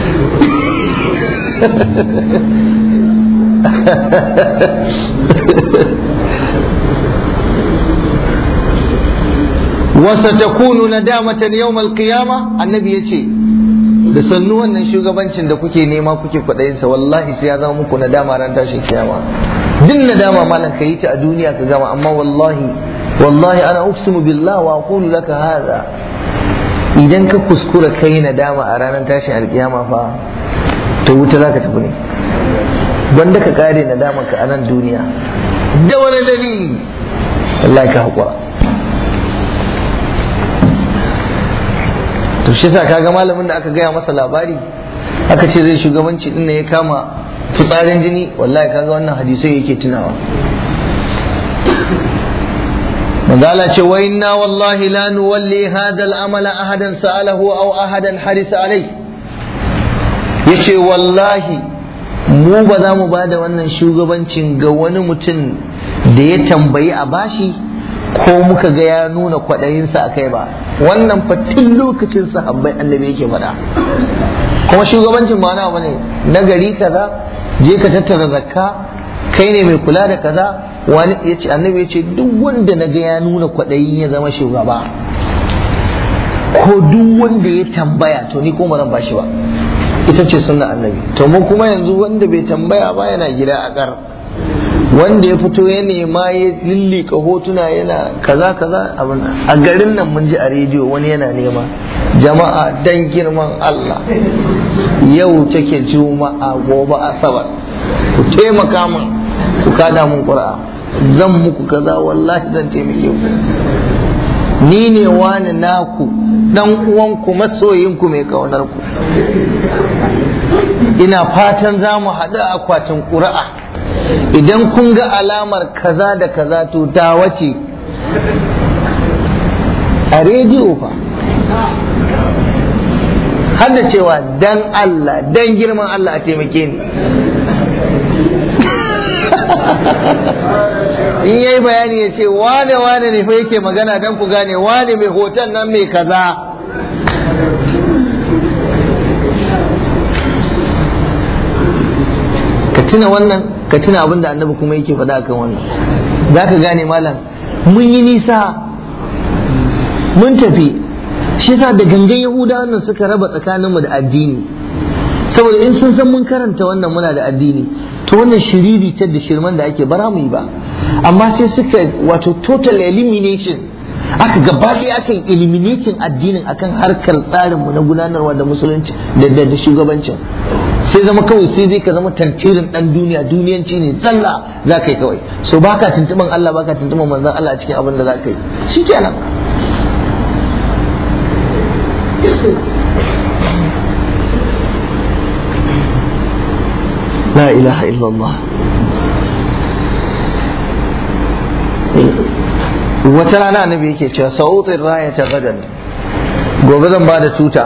وستكون ندامة يوم القيامة النبي يجي da sannu wannan shugabancin da kuke nema kuke kwaɗayinsa wallahi sai ya zama muku nadama ran tashin kiyama duk nadama malam ka yi ta a duniya ka gama amma wallahi wallahi ana uqsimu billah wa aqulu laka hadha idan ka kuskura kai nadama a ranar tashin alkiyama fa to wuta zaka tafi ne wanda ka kare nadama ka a nan duniya da wani dalili wallahi ka haƙura to shi sa kaga malamin da aka gaya masa labari aka ce zai shugabanci din ya kama fitsarin jini wallahi kaga wannan hadisai yake tunawa manzala ce wa inna wallahi la nuwalli hadha al-amala ahadan sa'alahu aw ahadan harisa alai yace wallahi mu ba za mu ba da wannan shugabancin ga wani mutum da ya tambayi a bashi ko muka ga ya nuna kwaɗayinsa a kai ba wannan fatin lokacin sahabbai annabi yake faɗa kuma shugabancin ma na ne na gari kaza je ka tattara zakka kai ne mai kula da kaza wani yace annabi yace duk wanda na ga ya nuna kwaɗayin ya zama shugaba ko duk wanda ya tambaya to ni kuma zan bashi ba ita ce sunna annabi to mu kuma yanzu wanda bai tambaya ba yana gida a kar wanda ya fito ya nema ya lillika hotuna yana kaza kaza abin a garin nan mun ji a rediyo wani yana nema jama'a dan girman Allah yau take juma'a gobe asabar ku taimaka min ku kada mun qur'a zan muku kaza wallahi zan taimake ku ni ne wani naku dan uwanku masoyinku mai kaunar ku ina fatan za mu haɗu a akwatin ƙuri'a idan kun ga alamar kaza da kaza to ta wace a rediyo fa har da cewa dan Allah dan girman Allah a taimake ni in yayi bayani ya ce wane wane ne fa yake magana dan ku gane wane mai hoton nan mai kaza ka tuna wannan ka tuna abin da annabi kuma yake faɗa kan wannan za ka gane malam mun yi nisa mun tafi shi yasa da gangan yahudawa nan suka raba tsakaninmu da addini saboda in sun san mun karanta wannan muna da addini to wannan shiriri ta da shirman da ake bara mu yi ba amma sai suka wato total elimination aka gaba ɗaya aka yi eliminating addinin akan harkar tsarinmu na gudanarwa da musulunci da shugabancin sai zama kawai sai zai ka zama tantirin dan duniya duniyanci ne tsalla za ka yi kawai so baka tuntuban Allah baka tuntuban manzon Allah a cikin abin da za ka yi shikenan la ilaha illallah wata rana annabi yake cewa sa'utin raya ta gadan gobe zan ba da tuta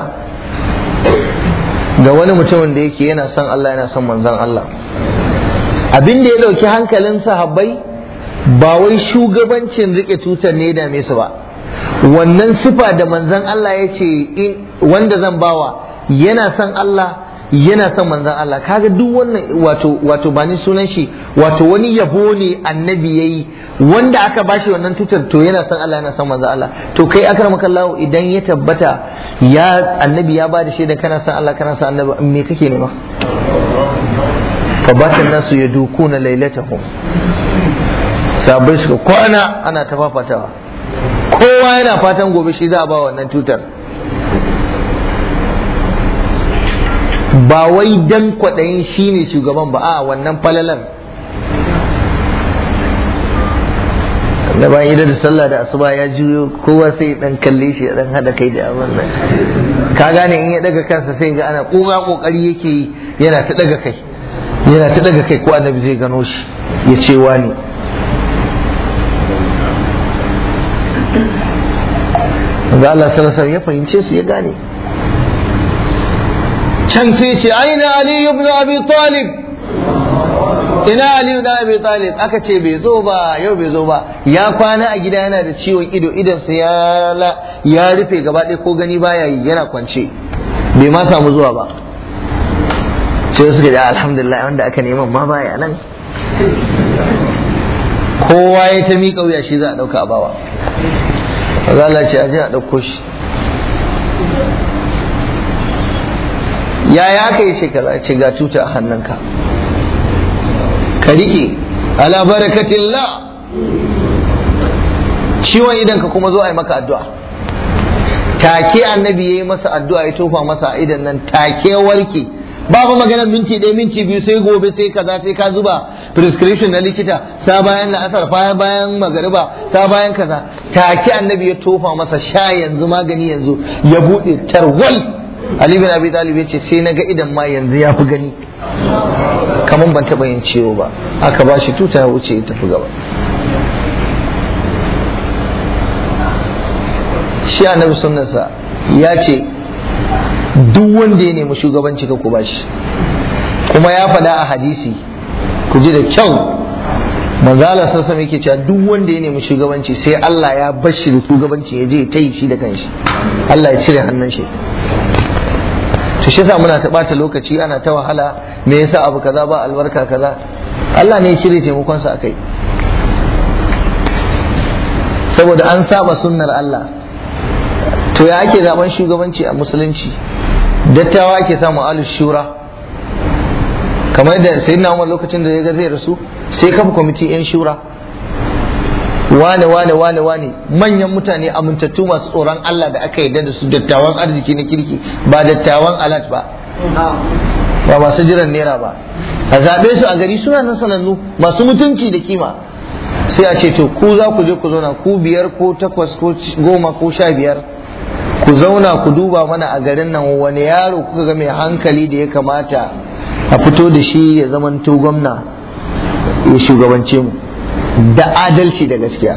ga wani mutumin da yake yana son Allah yana son manzon Allah abin da ya dauki hankalin sahabbai ba wai shugabancin rike tutar ne da su ba wannan sifa da manzon Allah ya ce wanda zan bawa yana son Allah yana son manzon Allah kaga duk wannan wato wato ba ni sunan shi wato wani yabo ne annabi yayi wanda aka bashi wannan tutar to yana son Allah yana son manzon Allah to kai akramaka Allah idan ya tabbata ya annabi ya bada shaida kana son Allah kana son annabi me kake nema fa batan nasu yadukuna lailatahum sabai suka kwana ana ta fafatawa kowa yana fatan gobe shi za a ba wannan tutar ba wai dan kwaɗayin shi ne shugaban ba a wannan falalar da bayan idan da sallah da asuba ya juyo kowa sai dan kalle shi ya dan hada kai da abin nan ka gane in ya daga kansa sai ga ana kowa kokari yake yi yana ta daga kai yana ta daga kai ko annabi zai gano shi ya ce wani ga Allah sallallahu ya fahimce su ya gane can sai ce aina ali ibn abi talib ina ali ibn abi talib aka ce bai zo ba yau bai zo ba ya kwana a gida yana da ciwon ido idonsa ya ya rufe gaba ɗaya ko gani baya yi yana kwance bai ma samu zuwa ba sai suka da alhamdulillah wanda aka neman ma baya nan kowa ya ta miƙa wuya shi za a ɗauka a bawa Allah ce a je a ɗauko shi yaya aka yi shekara ce ga tuta a hannunka ka riƙe ala barakatillah ciwon idan ka kuma zo a yi maka addu'a take annabi ya yi masa addu'a ya tofa masa a idan nan take warke babu maganar minti ɗaya minti biyu sai gobe sai kaza sai ka zuba prescription na likita sa bayan la'asar bayan bayan magariba sa bayan kaza take annabi ya tofa masa sha yanzu magani yanzu ya buɗe tarwal Ali bin Abi Talib ya ce sai na ga idan ma yanzu ya fi gani kamar ban taɓa yin ciwo ba aka ba shi tuta ya wuce ya tafi gaba shi annabi sunnarsa ya ce duk wanda ya nemi shugabanci ka ku bashi kuma ya faɗa a hadisi ku ji da kyau manzala sassa yake cewa duk wanda ya nemi shugabanci sai Allah ya bashi da shugabanci ya je ta yi shi da kanshi Allah ya cire hannun shi to shi yasa muna ta bata lokaci ana ta wahala me yasa abu kaza ba albarka kaza Allah ne ya cire taimakon sa akai saboda an saba sunnar Allah to ya ake zaben shugabanci a musulunci dattawa ake samu alu shura kamar yadda sayyidina Umar lokacin da ya ga zai rasu sai kafa kwamiti yan shura wane wane wane wane manyan mutane amintattu masu tsoron Allah da aka yarda da su dattawan arziki na kirki ba dattawan alat ba ba masu jiran naira ba a zaɓe su a gari suna nan sanannu masu mutunci da kima sai a ce to ku za ku je ku zauna ku biyar ko takwas ko goma ko sha biyar ku zauna ku duba mana a garin nan wani yaro kuka ga mai hankali da ya kamata a fito da shi ya zamanto gwamna ya shugabance mu da adalci da gaskiya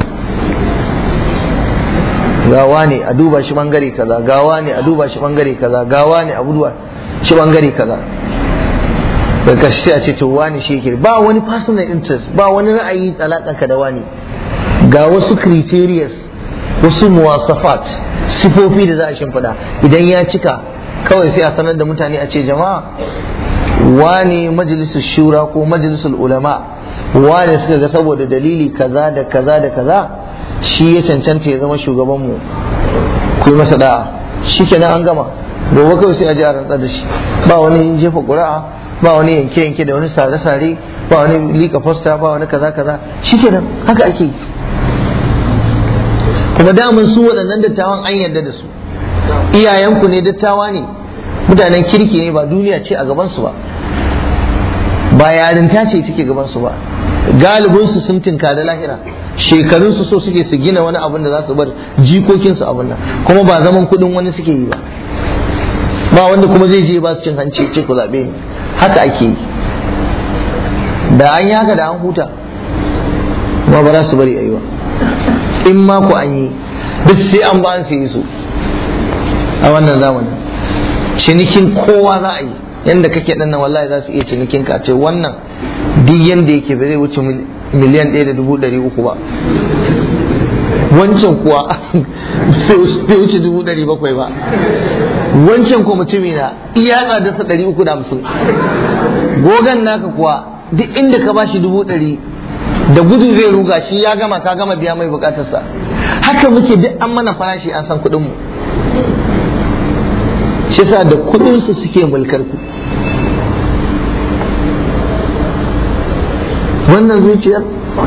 gawa ne a duba shi bangare kaza gawa ne a duba shi bangare kaza gawa ne a duba shi bangare kaza da karshe a ce to wani shi yake ba wani personal interest ba wani ra'ayi alakanka da wani ga wasu criterias wasu muwasafat sifofi da za a shimfiɗa idan ya cika kawai sai a sanar da mutane a ce jama'a wani majalisar shura ko majalisar ulama wane suka ga saboda dalili kaza da kaza da kaza shi ya cancanta ya zama shugabanmu ku yi masa da'a shi kenan an gama gobe kawai sai a ji a rantsar da shi ba wani jefa ƙuri'a ba wani yanke-yanke da wani sare-sare ba wani lika fosta ba wani kaza kaza shi kenan haka ake yi kuma daman su waɗannan dattawan an yarda da su iyayenku ne dattawa ne mutanen kirki ne ba duniya ce a gabansu ba ba yarinta ce take gabansu ba galibinsu sun tinka da lahira shekarunsu so suke su gina wani abin da za su bar jikokinsu abin nan kuma ba zaman kudin wani suke yi ba ba wanda kuma zai je ba su cin hanci ce ku zaɓe ni haka ake yi da an yi haka da an huta kuma ba za su bari a yi ba in ma ku an yi duk sai an ba an yi su a wannan zamanin cinikin kowa za a yi yanda kake dan nan wallahi za su iya cinikin ka ce wannan duk yanda yake ba zai wuce miliyan ɗaya da dubu ɗari uku ba wancan kuwa bai wuce dubu ɗari bakwai ba wancan kuwa mutumi na iya tsadarsa ɗari uku da hamsin gogan naka kuwa duk inda ka bashi dubu ɗari da gudu zai ruga shi ya gama ka gama biya mai bukatarsa haka muke duk an mana farashi an san kuɗinmu shi sa da kuɗinsu suke mulkar ku wannan zuciyar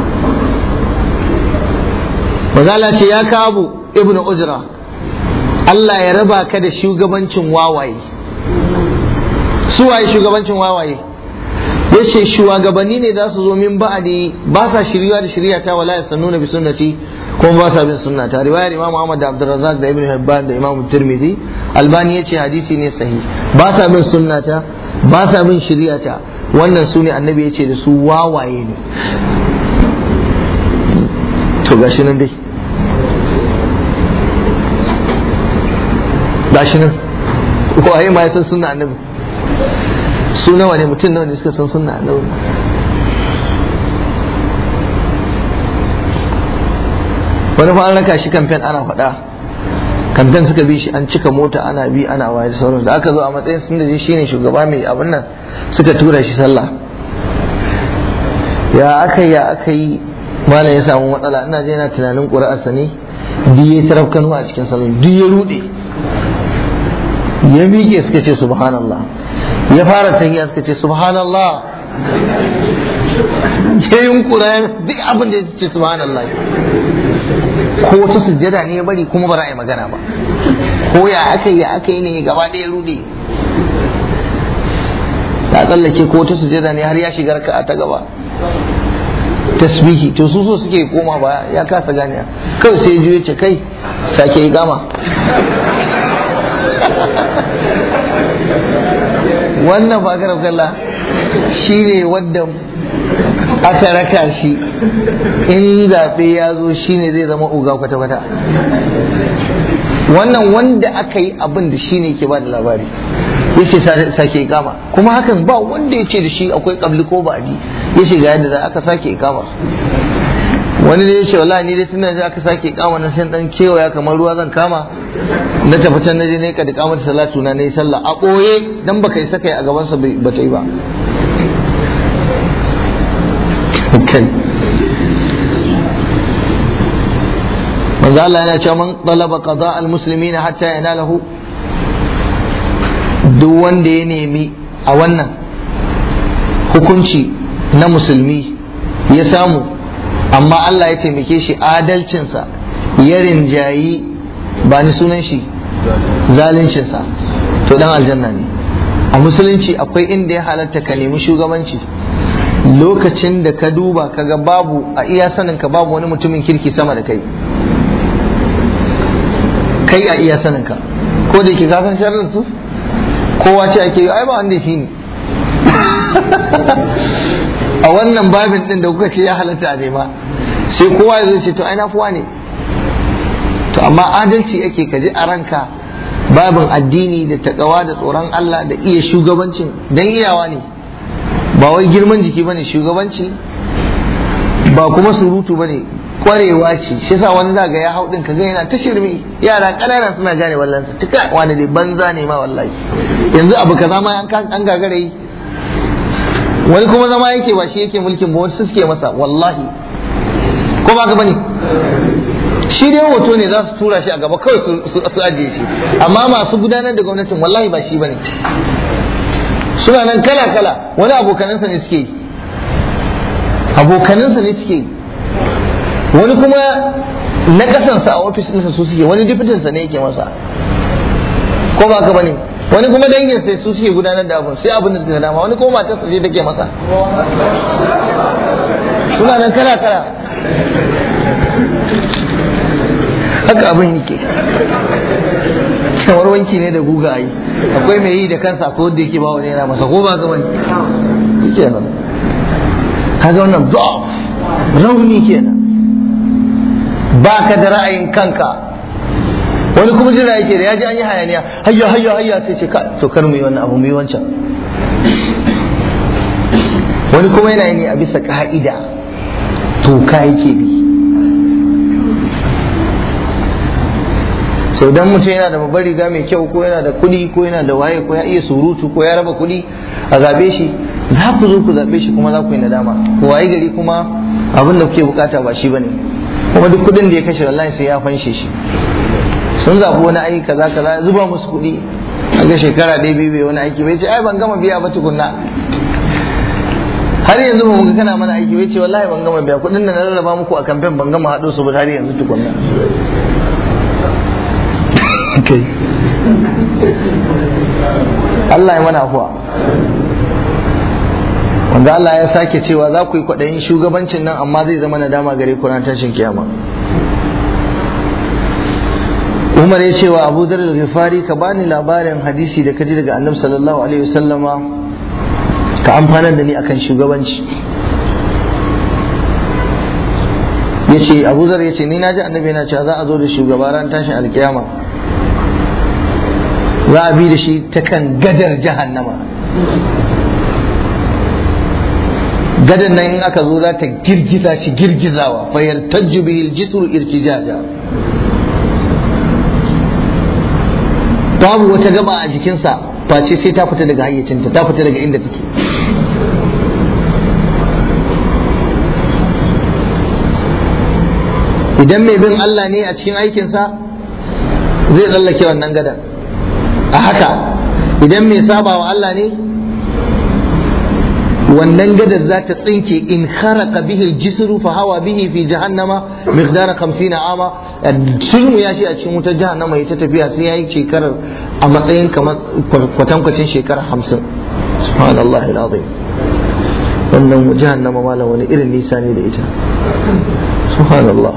Mazala ce ya kabu ibnu ujra Allah ya raba ka da shugabancin wawaye su waye shugabancin wawaye ya ce shugabanni ne za su zo min ba'adi ba sa shiriwa da shirya ta wala yasannuna bi sunnati kuma ba sa bin sunnata riwayar imam Ahmad da Abdurrazzaq da Ibn Hibban da imam Tirmidhi Albani ya ce hadisi ne sahi ba sa bin sunnata ba sa bin shiriyata wannan su ne annabi ya ce da su wawaye ne to gashi nan dai gashi nan waye ma ya san sunna annabi su nawa ne mutum nawa ne suka san sunna annabi wani fa an raka shi kamfen ana faɗa kamfen suka bi shi an cika mota ana bi ana waye da sauran da aka zo a matsayin sun da shi ne shugaba mai abin nan suka tura shi sallah ya aka yi ya aka yi malam ya samu matsala ina je yana tunanin ƙuri'arsa ne duk ya taraf kanu a cikin sallah duk ya rude ya miƙe suka ce subhanallah ya fara tahiya suka ce subhanallah ya yunkura duk abin da ya ce subhanallah ko wata sujjada ne ya bari kuma ba za a yi magana ba ko ya aka yi ya aka yi ne gaba ɗaya rude ta tsallake ko wata sujjada ne har ya shiga raka'a ta gaba tasbihi to su so suke koma ba ya kasa gane kawai sai ya ce kai sake yi gama wannan ba garab kalla shi ne wadda aka raka shi in zaɓe ya zo shi ne zai zama uga kwata-kwata wannan wanda aka yi abin da shi ne ke ba da labari ya ce sake ikama kuma hakan ba wanda ya ce da shi akwai kabli ko ba'adi ya ce ga yadda aka sake ikama wani ne ya ce wallahi ni dai tunan aka sake ikama na sai dan kewaya kamar ruwa zan kama na tafi can naje ne ka da kamar salatu na nayi sallah a boye dan baka isa kai a gaban sa ba ta yi ba kai manzo Allah yana cewa man talaba qada al muslimina hatta yanalahu duk wanda ya nemi a wannan hukunci na musulmi ya samu amma Allah ya taimake shi adalcinsa ya rinjayi ba ni sunan shi zaluncinsa to dan aljanna ne a musulunci akwai inda ya halatta ka nemi shugabanci lokacin da ka duba kaga babu a iya sanin ka babu wani mutumin kirki sama da kai kai a iya sanin ka ko da yake ka san sharrin su kowa ce ake yi ai ba wanda shi ne a wannan babin din da kuka ce ya halatta a nema sai kowa ya zo ce to ai na fuwa ne to amma adalci ake kaji a ranka babin addini da takawa da tsoron Allah da iya shugabancin dan iyawa ne ba wai girman jiki bane shugabanci ba kuma surutu bane kwarewa ce shi yasa wani zaga ya hau din kaga yana ta shirme yara kanana suna gane wallan su tuka wani dai banza ne ma wallahi yanzu abu kaza ma an gagare yi wani kuma zama yake ba shi yake mulkin ba wasu suke masa wallahi ko ba ka bane shi dai hoto ne za su tura shi a gaba kawai su ajiye shi amma masu gudanar da gwamnatin wallahi ba shi bane suna nan kala kala wani abokanansa ne suke yi abokanansa ne suke yi wani kuma na kasansa a ofis ɗinsa su suke wani dipitinsa ne yake masa ko ba ka bane wani kuma dangin sai su suke gudanar da abun sai abin da suka dama wani kuma matarsa ce take masa suna nan kala kala haka abin yake kamar wanki ne da guga a yi akwai mai yi da kansa ko wanda yake ba wani yana masa ko ba ka bane yake nan kaga wannan da'af rauni kenan ba ka da ra'ayin kanka wani kuma jira yake da ya ji an yi hayaniya hayya hayya hayya sai ce to kar mu yi wannan abu mu yi wancan wani kuma yana ne a bisa ka'ida to ka yake bi sau dan mutum yana da babbar riga mai kyau ko yana da kuɗi ko yana da waye ko ya iya surutu ko ya raba kuɗi a zabe shi za ku zo ku zabe shi kuma za ku yi nadama ko waye gari kuma abin da kuke bukata ba shi bane kuma duk kuɗin da ya kashe wallahi sai ya fanshe shi sun zaɓi wani aiki kaza kaza zuba musu kuɗi a ga shekara ɗaya biyu bai wani aiki bai ce ai ban gama biya ba tukunna har yanzu ba mu ga kana mana aiki bai ce wallahi ban gama biya kuɗin da na rarraba muku a kamfen ban gama haɗo su ba har yanzu tukunna kai Allah ya mana afuwa wanda Allah ya sake cewa za ku yi kwaɗayin shugabancin nan amma zai zama nadama gare ku ran tashin kiyama Umar ya ce wa Abu Dhar al-Ghifari ka bani labarin hadisi da kaji daga Annabi sallallahu alaihi wasallama ka amfanar da ni akan shugabanci ya ce Abu Dhar ya ce ni naji Annabi yana cewa za a zo da shugaba ran tashin alkiyama za a bi da shi ta kan gadar jahannama gadan nan in aka zo za ta girgiza shi girgizawa fa yartajju bihi al-jisru irtijaja babu wata gaba a jikinsa face sai ta fita daga hayyacinta ta fita daga inda take idan mai bin Allah ne a cikin aikinsa zai tsallake wannan gadan a haka idan mai saba wa Allah ne wannan gadar za ta tsinke in kharaqa bihi al-jisru fa hawa bihi fi jahannama miqdara 50 ama sulmu ya shi a cikin wutar jahannama ita tafiya sai yayi shekarar a matsayin kamar kwatankwacin shekara 50 subhanallahi alazim wannan jahannama malam wani irin nisa ne da ita subhanallah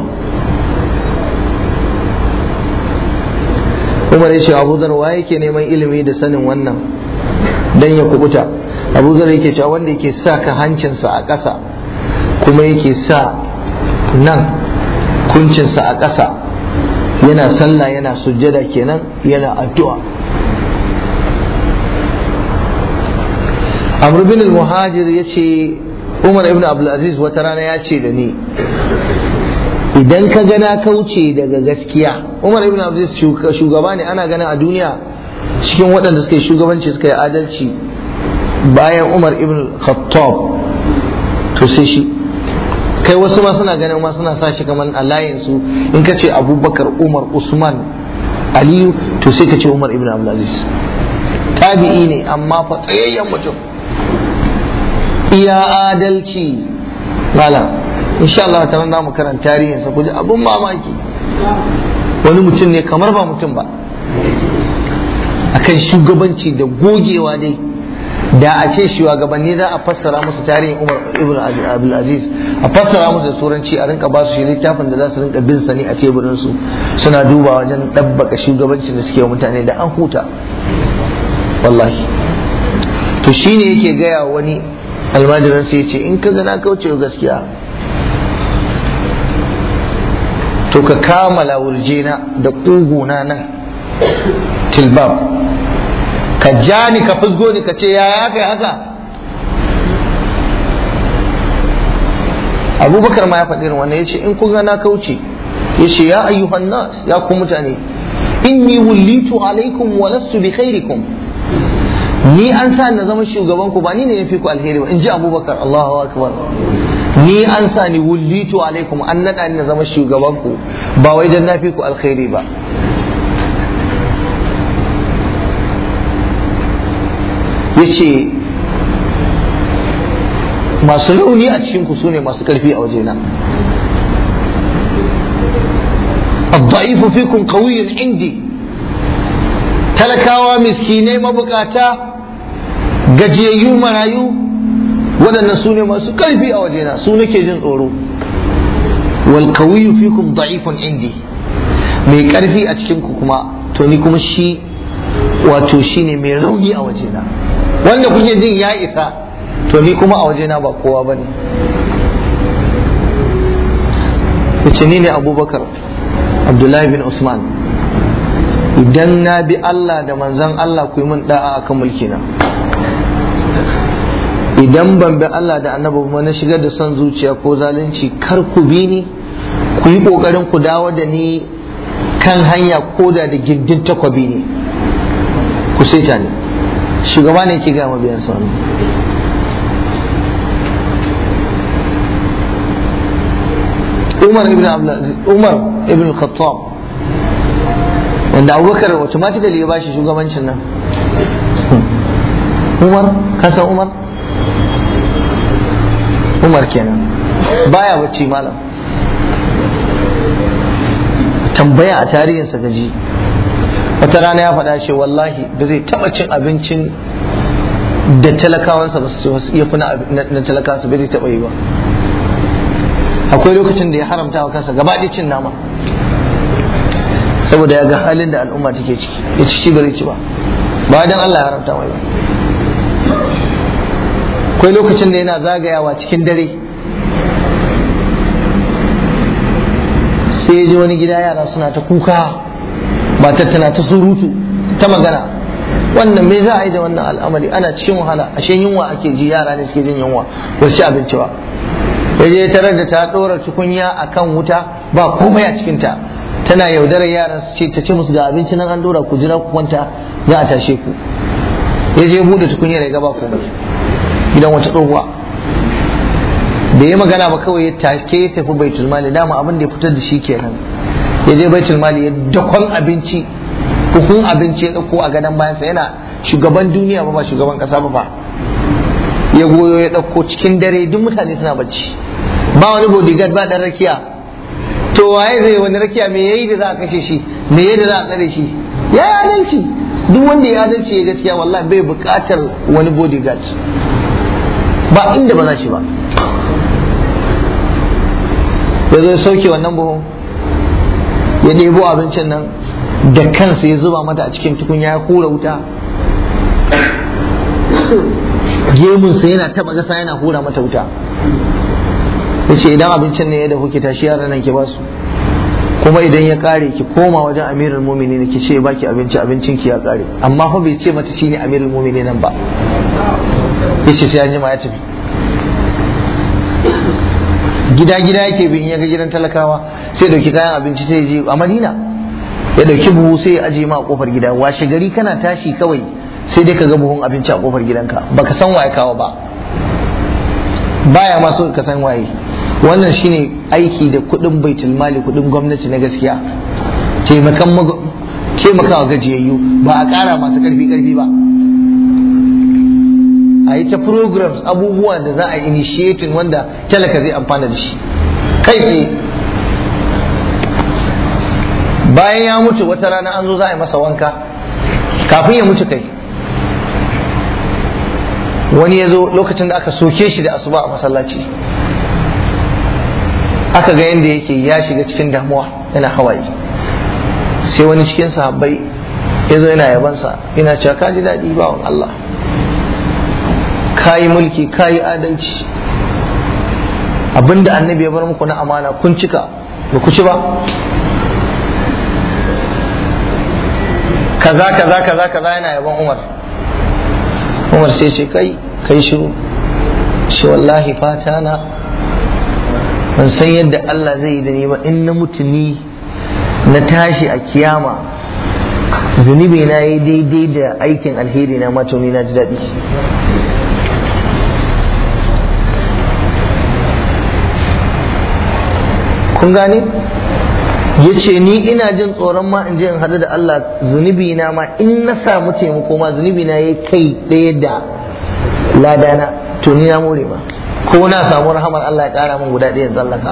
Umar ya ce Abu Dhar wa yake neman ilimi da sanin wannan dan ya kubuta abu zar yake cewa wanda yake sa ka hancinsa a ƙasa kuma yake sa nan kuncinsa a ƙasa yana sallah yana sujjada kenan yana addu'a amr bin al-muhajir ya ce umar ibn abdulaziz wata rana ya ce da ni idan ka gana kauce daga gaskiya umar ibn abdulaziz shugaba ne ana ganin a duniya cikin waɗanda suka yi shugabanci suka yi adalci bayan umar ibn khattab to sai shi kai wasu ma suna ganin ma suna sa shi kamar a layinsu in ka ce abubakar umar usman aliyu to sai ka ce umar ibn abdulaziz tabi'i ne amma fa tsayayyen mutum iya adalci malam insha Allah ta nan mu karanta tarihinsa ku ji abun mamaki wani mutum ne kamar ba mutum ba akan shugabanci da gogewa dai da a ce shugabanni za a fassara musu tarihin Umar ibn Abdul Aziz a fassara musu da turanci a rinka ba su shi littafin da za su rinka bin sani a teburin su suna duba wajen dabbaka shugabancin da suke wa mutane da an huta wallahi to shine yake gaya wani almajiran sai ce in ka na kauce gaskiya to ka kamala wurjena da kuguna nan tilbab ka ja ni ka fusgo ni ka ce yaya kai haka abubakar ma ya faɗi irin wannan ya ce in kun na kauce ya ce ya ayyuhan nas ya ku mutane inni wullitu alaikum wa lastu bi khairikum ni an sa na zama shugaban ku ba ni ne ya fi ku alheri ba in ji abubakar Allahu akbar ni an sa ni wullitu alaikum an naɗa ni na zama shugaban ku ba wai dan na fi ku alheri ba yace masu rauni a cikin ku sune masu karfi a wajena الضعيف فيكم قوي عندي talakawa miskinai mabukata gajiyayyu marayu waɗannan su ne masu ƙarfi a wajena su nake jin tsoro wal kawiyu fikum da'ifun indi mai ƙarfi a cikin ku kuma to ni kuma shi wato shine mai rauni a wajena wanda kuke jin ya isa to ni kuma a wajena ba kowa bane yace ni ne abubakar abdullahi bin usman idan na bi Allah da manzan Allah ku yi min da'a akan mulkina idan ban bi Allah da annabi kuma na shigar da son zuciya ko zalunci kar ku bi ni ku yi kokarin ku dawo da ni kan hanya ko da da gindin takwabi ne ku saita ni shugaba ne ke gama biyan sa Umar ibn Abdulaziz Umar ibn Khattab wanda abubakar automatically ya ba shi shugabancin nan umar kasan umar umar kenan baya bacci malam tambaya a tarihinsa gaji wata rana ya faɗa shi wallahi ba zai taɓa cin abincin da talakawansa ba su iya fi na talakawansa bai zai taɓa yi ba akwai lokacin da ya haramta wa kansa gaba cin nama saboda ya ga halin da al'umma take ciki ya ci shi bari ci ba ba dan Allah ya haramta mai ba akwai lokacin da yana zagayawa cikin dare sai ya ji wani gida yara suna ta kuka ba tana ta surutu ta magana wannan me za a yi da wannan al'amari ana cikin wahala ashe yunwa ake ji yara ne suke jin yunwa ba su abinci ba ya je tarar da ta ɗora tukunya a kan wuta ba komai a cikinta tana yaudarar yaran su ce ta ce musu ga abinci nan an ɗora ku jira ku kwanta za a tashe ku ya je buɗe tukunyar ya gaba komai gidan wata tsohuwa da ya magana ba kawai ya take ya tafi baitul mali dama abin da ya fitar da shi kenan ya je baitul mali ya dakon abinci hukun abinci ya ɗauko a gadon bayansa yana shugaban duniya ba ba shugaban ƙasa ba ba ya goyo ya ɗauko cikin dare duk mutane suna bacci ba wani bodyguard ba ɗan rakiya to waye zai wani rakiya me yayi da za a kashe shi me yayi da za a tsare shi ya yi adalci duk wanda ya adalci ya gaskiya wallahi bai buƙatar wani bodyguard ba inda ba za shi ba ya zo sauke wannan buhun ya ɗebo abincin nan da kansa ya zuba mata a cikin tukunya ya hura wuta gemunsa yana taba gasa yana hura mata wuta ya ce idan abincin ne ya da kuke tashi yaran nan ki basu kuma idan ya kare ki koma wajen amirul mumini ki ce baki abinci abincin ki ya kare amma fa bai ce mata shine amirul mumini nan ba ya ce sai an jima ya tafi gida gida yake bin ya ga gidan talakawa sai dauki kayan abinci sai je a madina ya dauki buhu sai ya aje ma a kofar gida washe gari kana tashi kawai sai dai ka ga buhun abinci a kofar gidanka baka san waye kawo ba baya ma so ka san waye wannan shine aiki da kudin baitul mali kudin gwamnati na gaskiya taimakan taimakawa gajiyayyu ba a kara masu karfi karfi ba a yi ta programs abubuwa da za a initiating wanda talaka zai amfana da shi kai tsaye bayan ya mutu wata rana an zo za a yi masa wanka kafin ya mutu kai wani ya zo lokacin da aka soke shi da asuba a masallaci aka ga yadda yake ya shiga cikin damuwa yana hawaye sai wani cikin sahabbai ya zo yana yabansa yana cewa ka ji daɗi bawan Allah ka yi mulki ka yi adalci abinda annabi ya bar muku na amana kun cika ba ku ci ba kaza kaza kaza kaza yana yaban umar umar sai ce kai kai shiru shi wallahi fata na ban san yadda Allah zai yi da ni ba in na mutu ni na tashi a kiyama zunubi na yi daidai da aikin alheri na mato ni na ji daɗi kun gane ya ce ni ina jin tsoron ma in je in hadu da Allah zunubi na ma in na samu taimako ma zunubi na ya kai ɗaya da ladana to ni na more ma ko na samu rahamar Allah ya ƙara min guda ɗaya tsallaka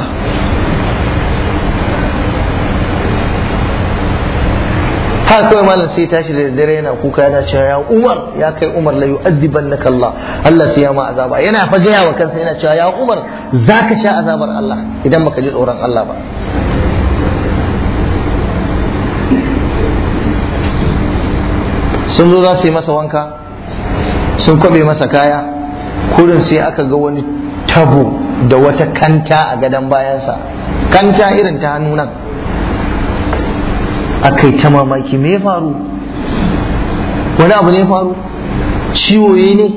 ha kawai malam sai tashi da dare yana kuka yana cewa ya Umar ya kai Umar la yu'adhibannaka Allah Allah sai ya ma azaba yana fa gaya wa kansa yana cewa ya Umar zaka sha azabar Allah idan baka ji tsoron Allah ba sun zo za su yi masa wanka sun kwabe masa kaya kurin sai aka ga wani tabo da wata kanta a gadon bayansa kanta irin ta hannu nan aka yi ta mamaki me ya faru wani abu ne ya faru ciwo ne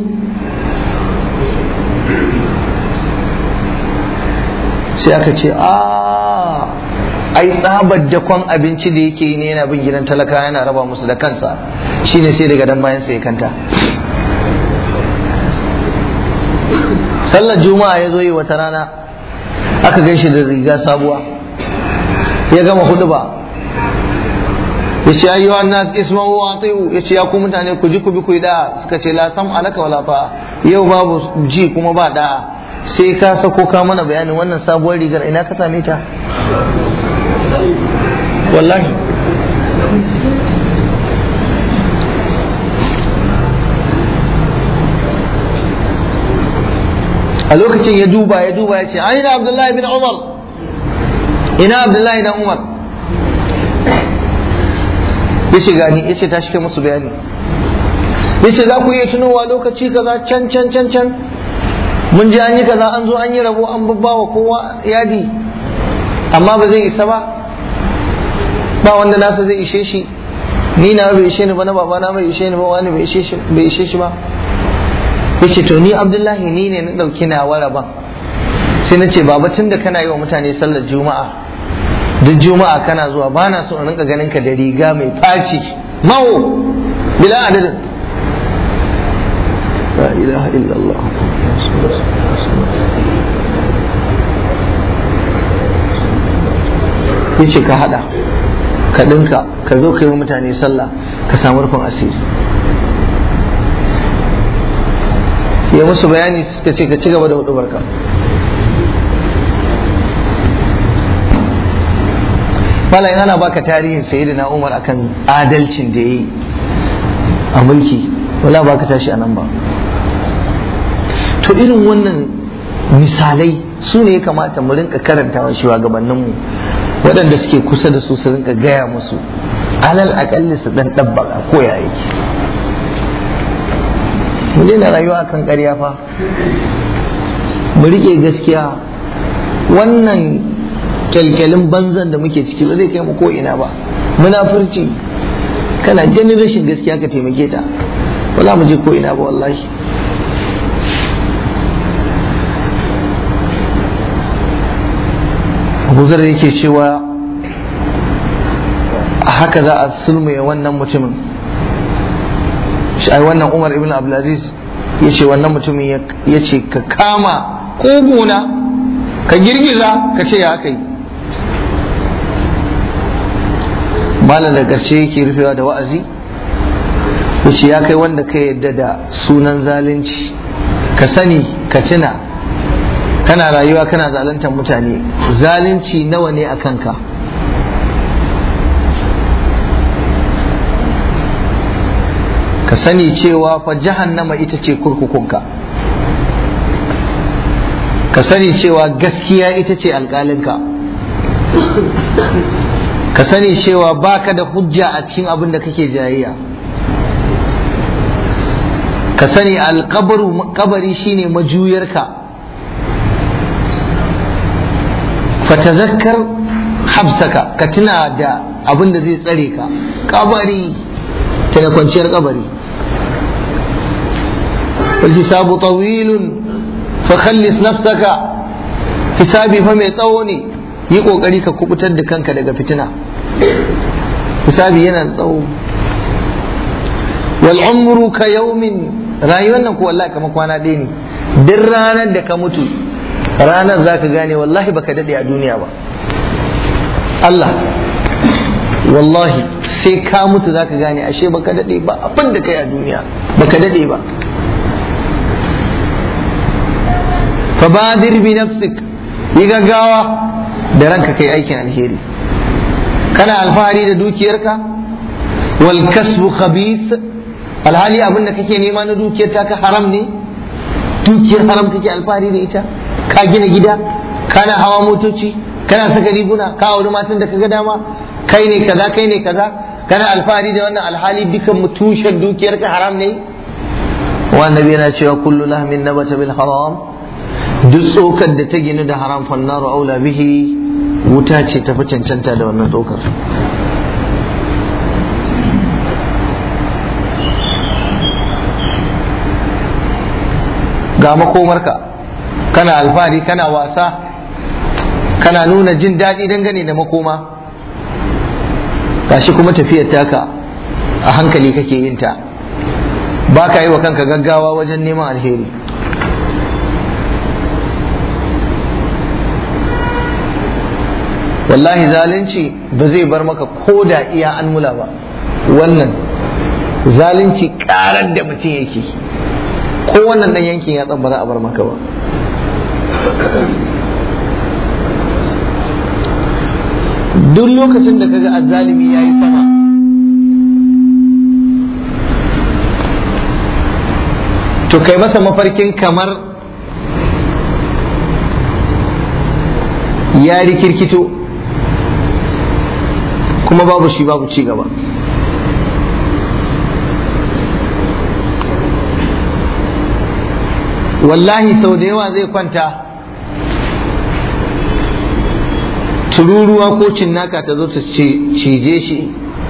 sai aka ce a ai tsabar dakon abinci da yake yi ne yana bin gidan talaka yana raba musu da kansa shine sai daga dan bayan sai kanta sallar juma'a ya zo yi wata rana aka gaishe da riga sabuwa ya gama hudu ba ya ce ayyuwa an-nas isma'u wa ati'u ya ce ya ku mutane ku ji ku bi ku da suka ce la sam alaka wala ta'a yau babu ji kuma ba da'a sai ka sako ka mana bayanin wannan sabuwar rigar ina ka same ta wallahi a lokacin ya duba ya duba ya ce aina abdullahi bin umar ina abdullahi dan umar ya ce gani ya ce ta shi musu bayani ya ce za ku iya tunowa lokaci kaza can can can can mun ji an yi kaza an zo an yi rabo an babbawa kowa yadi amma ba zai isa ba ba wanda nasa zai ishe shi ni na bai ishe ni ba na baba na bai ishe ni ba wani bai ishe shi bai ishe shi ba yace to ni Abdullahi ni ne na dauki na waraban sai na ce baba tunda kana yi wa mutane sallar juma'a duk juma'a kana zuwa ba na so in rinka ganin ka da riga mai faci mawo bila adadin la ilaha illallah yace ka hada ka dinka ka zo ka yi wa mutane sallah ka samu rufin asiri ya musu bayani suka ce ka ci gaba da hudu barka malayin ana baka tarihin sayyidina umar akan adalcin da ya yi a mulki wala baka tashi a nan ba to irin wannan misalai su ne ya kamata mu rinka karantawa shugabanninmu waɗanda suke kusa da su su rinka gaya musu alal akalli su dan ɗabbaka ko ya yake mu daina rayuwa kan ƙarya fa mu riƙe gaskiya wannan kyalkyalin banzan da muke ciki ba zai kai mu ko ina ba munafurci kana ganin rashin gaskiya ka taimake ta wala mu je ko ina ba wallahi abu zar yake cewa haka za a sulmuye wannan mutumin ai wannan umar ibn abdulaziz ya ce wannan mutumin ya ce ka kama koguna ka girgiza ka ce ya kai malam da ƙarshe yake rufewa da wa'azi ya ce ya kai wanda ka yadda da sunan zalunci ka sani ka tuna kana rayuwa kana zaluntar mutane zalunci nawa ne a kanka ka sani cewa fa jahannama ita ce kurkukunka ka sani cewa gaskiya ita ce alƙalinka ka sani cewa baka da hujja a cikin abin da kake jayayya ka sani alƙabaru kabari shine majuyarka fatazakkar habsaka ka tuna da abin da zai tsare ka kabari ta da kwanciyar kabari والحساب طويل فخلص نفسك hisabi fa mai tsawo ne yi kokari ka kubutar da kanka daga fitina hisabi yana da tsawo wal umru ka yawmin rayuwar nan ko wallahi kamar kwana ɗaya ne duk ranar da ka mutu ranar zaka gane wallahi baka dade a duniya ba Allah wallahi sai ka mutu zaka gane ashe baka dade ba abin da kai a duniya baka dade ba fabadir bi nafsik yi gaggawa da ranka kai aikin alheri kana alfahari da dukiyarka wal kasbu khabith alhali abin da kake nema na dukiyar ta ka haram ne dukiyar haram kake alfahari da ita ka gina gida kana hawa motoci kana saka riguna ka auri matan da kaga dama kai ne kaza kai ne kaza kana alfahari da wannan alhali dukan tushen dukiyarka haram ne wa annabi yana cewa kullu lahmin nabata bil haram duk tsokar da ta ginu da haram fannaru aula bihi wuta ce ta fi cancanta da wannan tsokar ga makomarka kana alfahari kana wasa kana nuna jin daɗi dangane da makoma gashi kuma tafiyar taka a hankali kake yin ta ba ka yi wa kanka gaggawa wajen neman alheri wallahi zalunci ba zai bar maka ko da iya an mula ba wannan zalunci karar da mutum yake ko wannan dan yankin ya ba za a bar maka ba duk lokacin da kaga azzalimi ya yi sama to kai masa mafarkin kamar ya rikirkito kuma babu shi babu ci gaba wallahi sau da yawa zai kwanta tururuwa ko cinnaka ta zo ta cije shi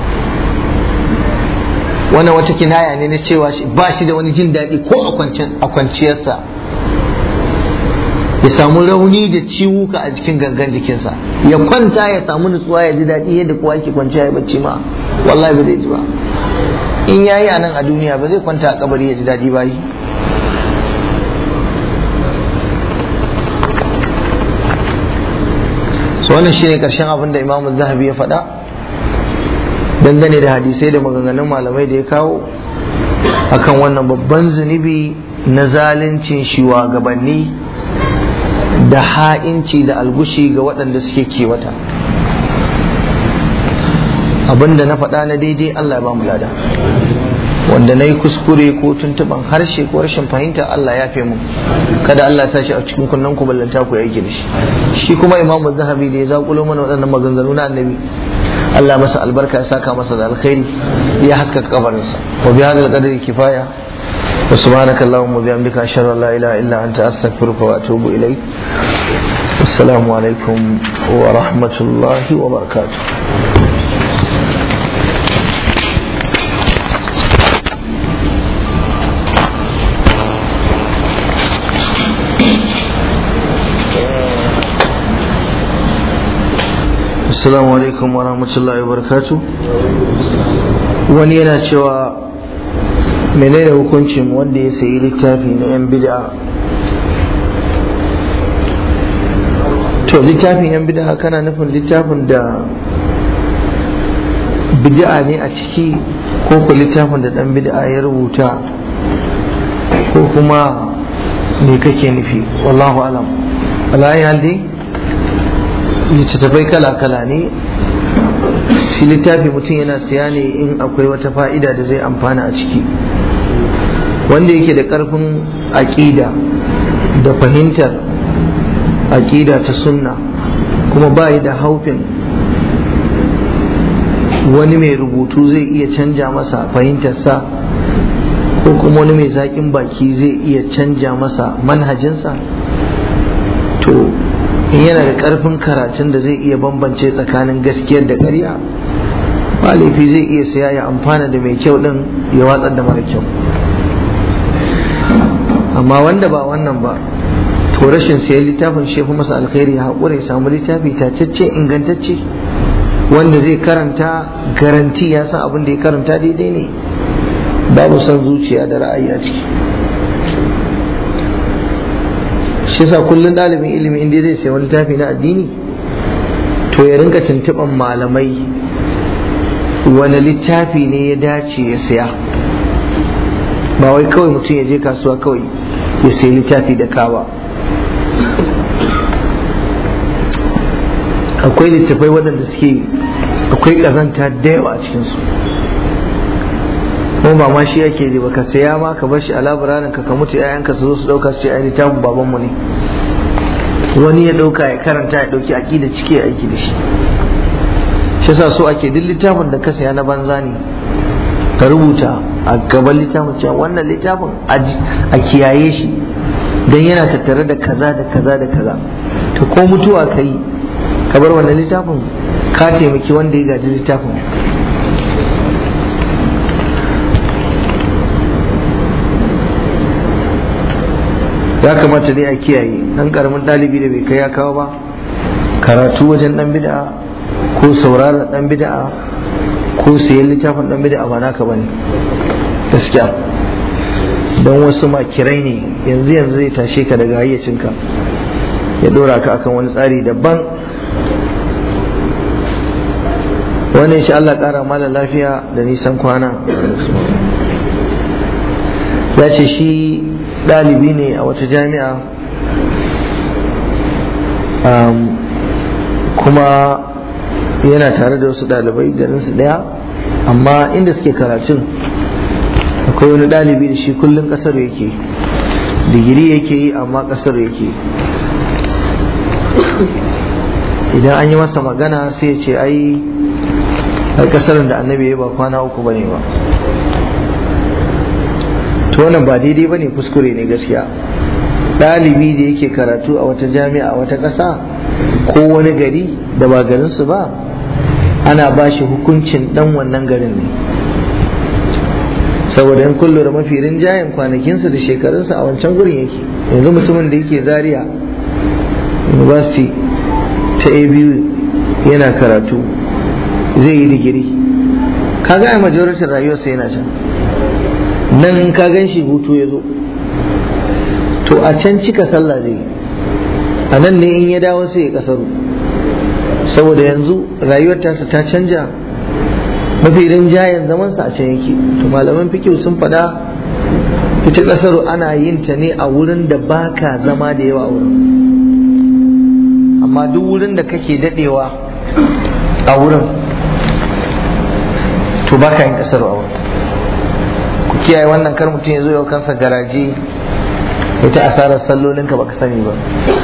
wannan wata kinaya ne na cewa ba shi da wani jin daɗi ko a kwanciyarsa ya samu rauni da ciwuka a jikin gangan jikinsa ya kwanta ya samu nutsuwa ya ji daɗi yadda kowa ke kwanciya ya bacci ma wallahi ba zai ji ba in yayi a nan a duniya ba zai kwanta a kabari ya ji daɗi ba yi so wannan shine karshen abin da imamu zahabi ya faɗa dangane da hadisai da maganganun malamai da ya kawo akan wannan babban zunubi na zaluncin shugabanni da ha'inci da algushi ga waɗanda suke kewata abinda na faɗa na daidai Allah ya ba mu lada wanda na yi kuskure ko tuntuban harshe ko rashin fahimta Allah ya fi mu kada Allah ya shi a cikin kunnen ku ballanta ku yake da shi shi kuma imamu zahabi da ya zakulo mana waɗannan maganganu na annabi Allah masa albarka ya saka masa da alkhairi ya haskaka kabarinsa wa bi hadal qadri kifaya wa subhanaka allahumma wa bihamdika ashhadu an la ilaha illa anta astaghfiruka wa atubu ilaik assalamu alaikum wa rahmatullahi wa barakatuh Assalamu alaikum wa rahmatullahi wa barakatu wani yana cewa menene hukuncin wanda ya sayi littafi na 'yan bid'a to littafin 'yan bid'a kana nufin littafin da bid'a ne a ciki ko ku littafin da dan bid'a ya rubuta ko kuma me kake nufi wallahu alam alayi haldi littattafai kala-kala ne shi littafi mutum yana siya ne in akwai wata fa'ida da zai amfana a ciki wanda yake da ƙarfin aƙida da fahimtar aƙida ta sunna kuma ba da haufin wani mai rubutu zai iya canja masa fahimtarsa ko kuma wani mai zaƙin baki zai iya canja masa manhajinsa to in yana da ƙarfin karatun da zai iya bambance tsakanin gaskiyar da ƙarya ba laifi zai iya saya ya amfana da mai kyau ɗin ya watsar da mara kyau amma wanda ba wannan ba to rashin sayan littafin shi fi masa alkhairi ya haƙura ya samu littafi tacece ingantacce wanda zai karanta garanti ya san abin da ya karanta daidai ne babu son zuciya da ra'ayi a ciki shi yasa kullum ɗalibin ilimi inda zai sayi wani littafi na addini to ya rinka tuntuɓan malamai wani littafi ne ya dace ya saya ba wai kawai mutum ya je kasuwa kawai ya sayi littafi da kawa akwai littafai waɗanda suke akwai ƙazanta da yawa a cikinsu kuma ba ma shi yake ba ka saya ma ka bar shi a labirarin ka ka mutu yayanka su zo su dauka su ce ai littafin babanmu ne wani ya dauka ya karanta ya dauki aqida cike ya aiki da shi shi yasa so ake duk littafin da ka saya na banza ne ka rubuta a gaban littafin cewa wannan littafin a kiyaye shi dan yana tattare da kaza da kaza da kaza to ko mutuwa ka yi ka bar wannan littafin ka taimaki wanda ya gaji littafin ya kamata dai a kiyaye dan karamin ɗalibi da bai kai ya kawo ba karatu wajen dan bid'a ko sauraron dan bid'a ko sayan littafin dan bid'a ba naka bane gaskiya don wasu makirai ne yanzu yanzu zai tashe ka daga hayyacinka ya dora ka akan wani tsari daban wani insha Allah kara mala lafiya da nisan kwana ya ce shi ɗalibi ne a wata jami'a kuma yana tare da wasu ɗalibai garinsu ɗaya amma inda suke karatun akwai wani ɗalibi da shi kullum ƙasar yake digiri yake yi amma ƙasar yake idan an yi masa magana sai ya ce ai ai kasar da annabi ya ba kwana uku bane ba to wannan ba daidai bane kuskure ne gaskiya ɗalibi da yake karatu a wata jami'a a wata ƙasa ko wani gari da ba garinsu ba ana ba shi hukuncin ɗan wannan garin ne saboda in kullu da mafi rinjayen kwanakinsa da shekarunsa a wancan gurin yake yanzu mutumin da yake zaria university ta abu yana karatu zai yi digiri kaga a majoritin rayuwarsa yana can nan ka gan shi hutu ya zo to a can cika sallah zai a nan ne in ya dawo sai ya kasaru saboda yanzu rayuwar tasa ta canja mafi rinjayen zamansa a can yake to malaman fikihu sun faɗa ita kasaru ana yin ta ne a wurin da baka zama da yawa wurin amma duk wurin da kake dadewa a wurin to baka yin kasaru a wurin ku kiyaye wannan kar mutum ya zo yau kansa garaje ita asarar sallolinka baka sani ba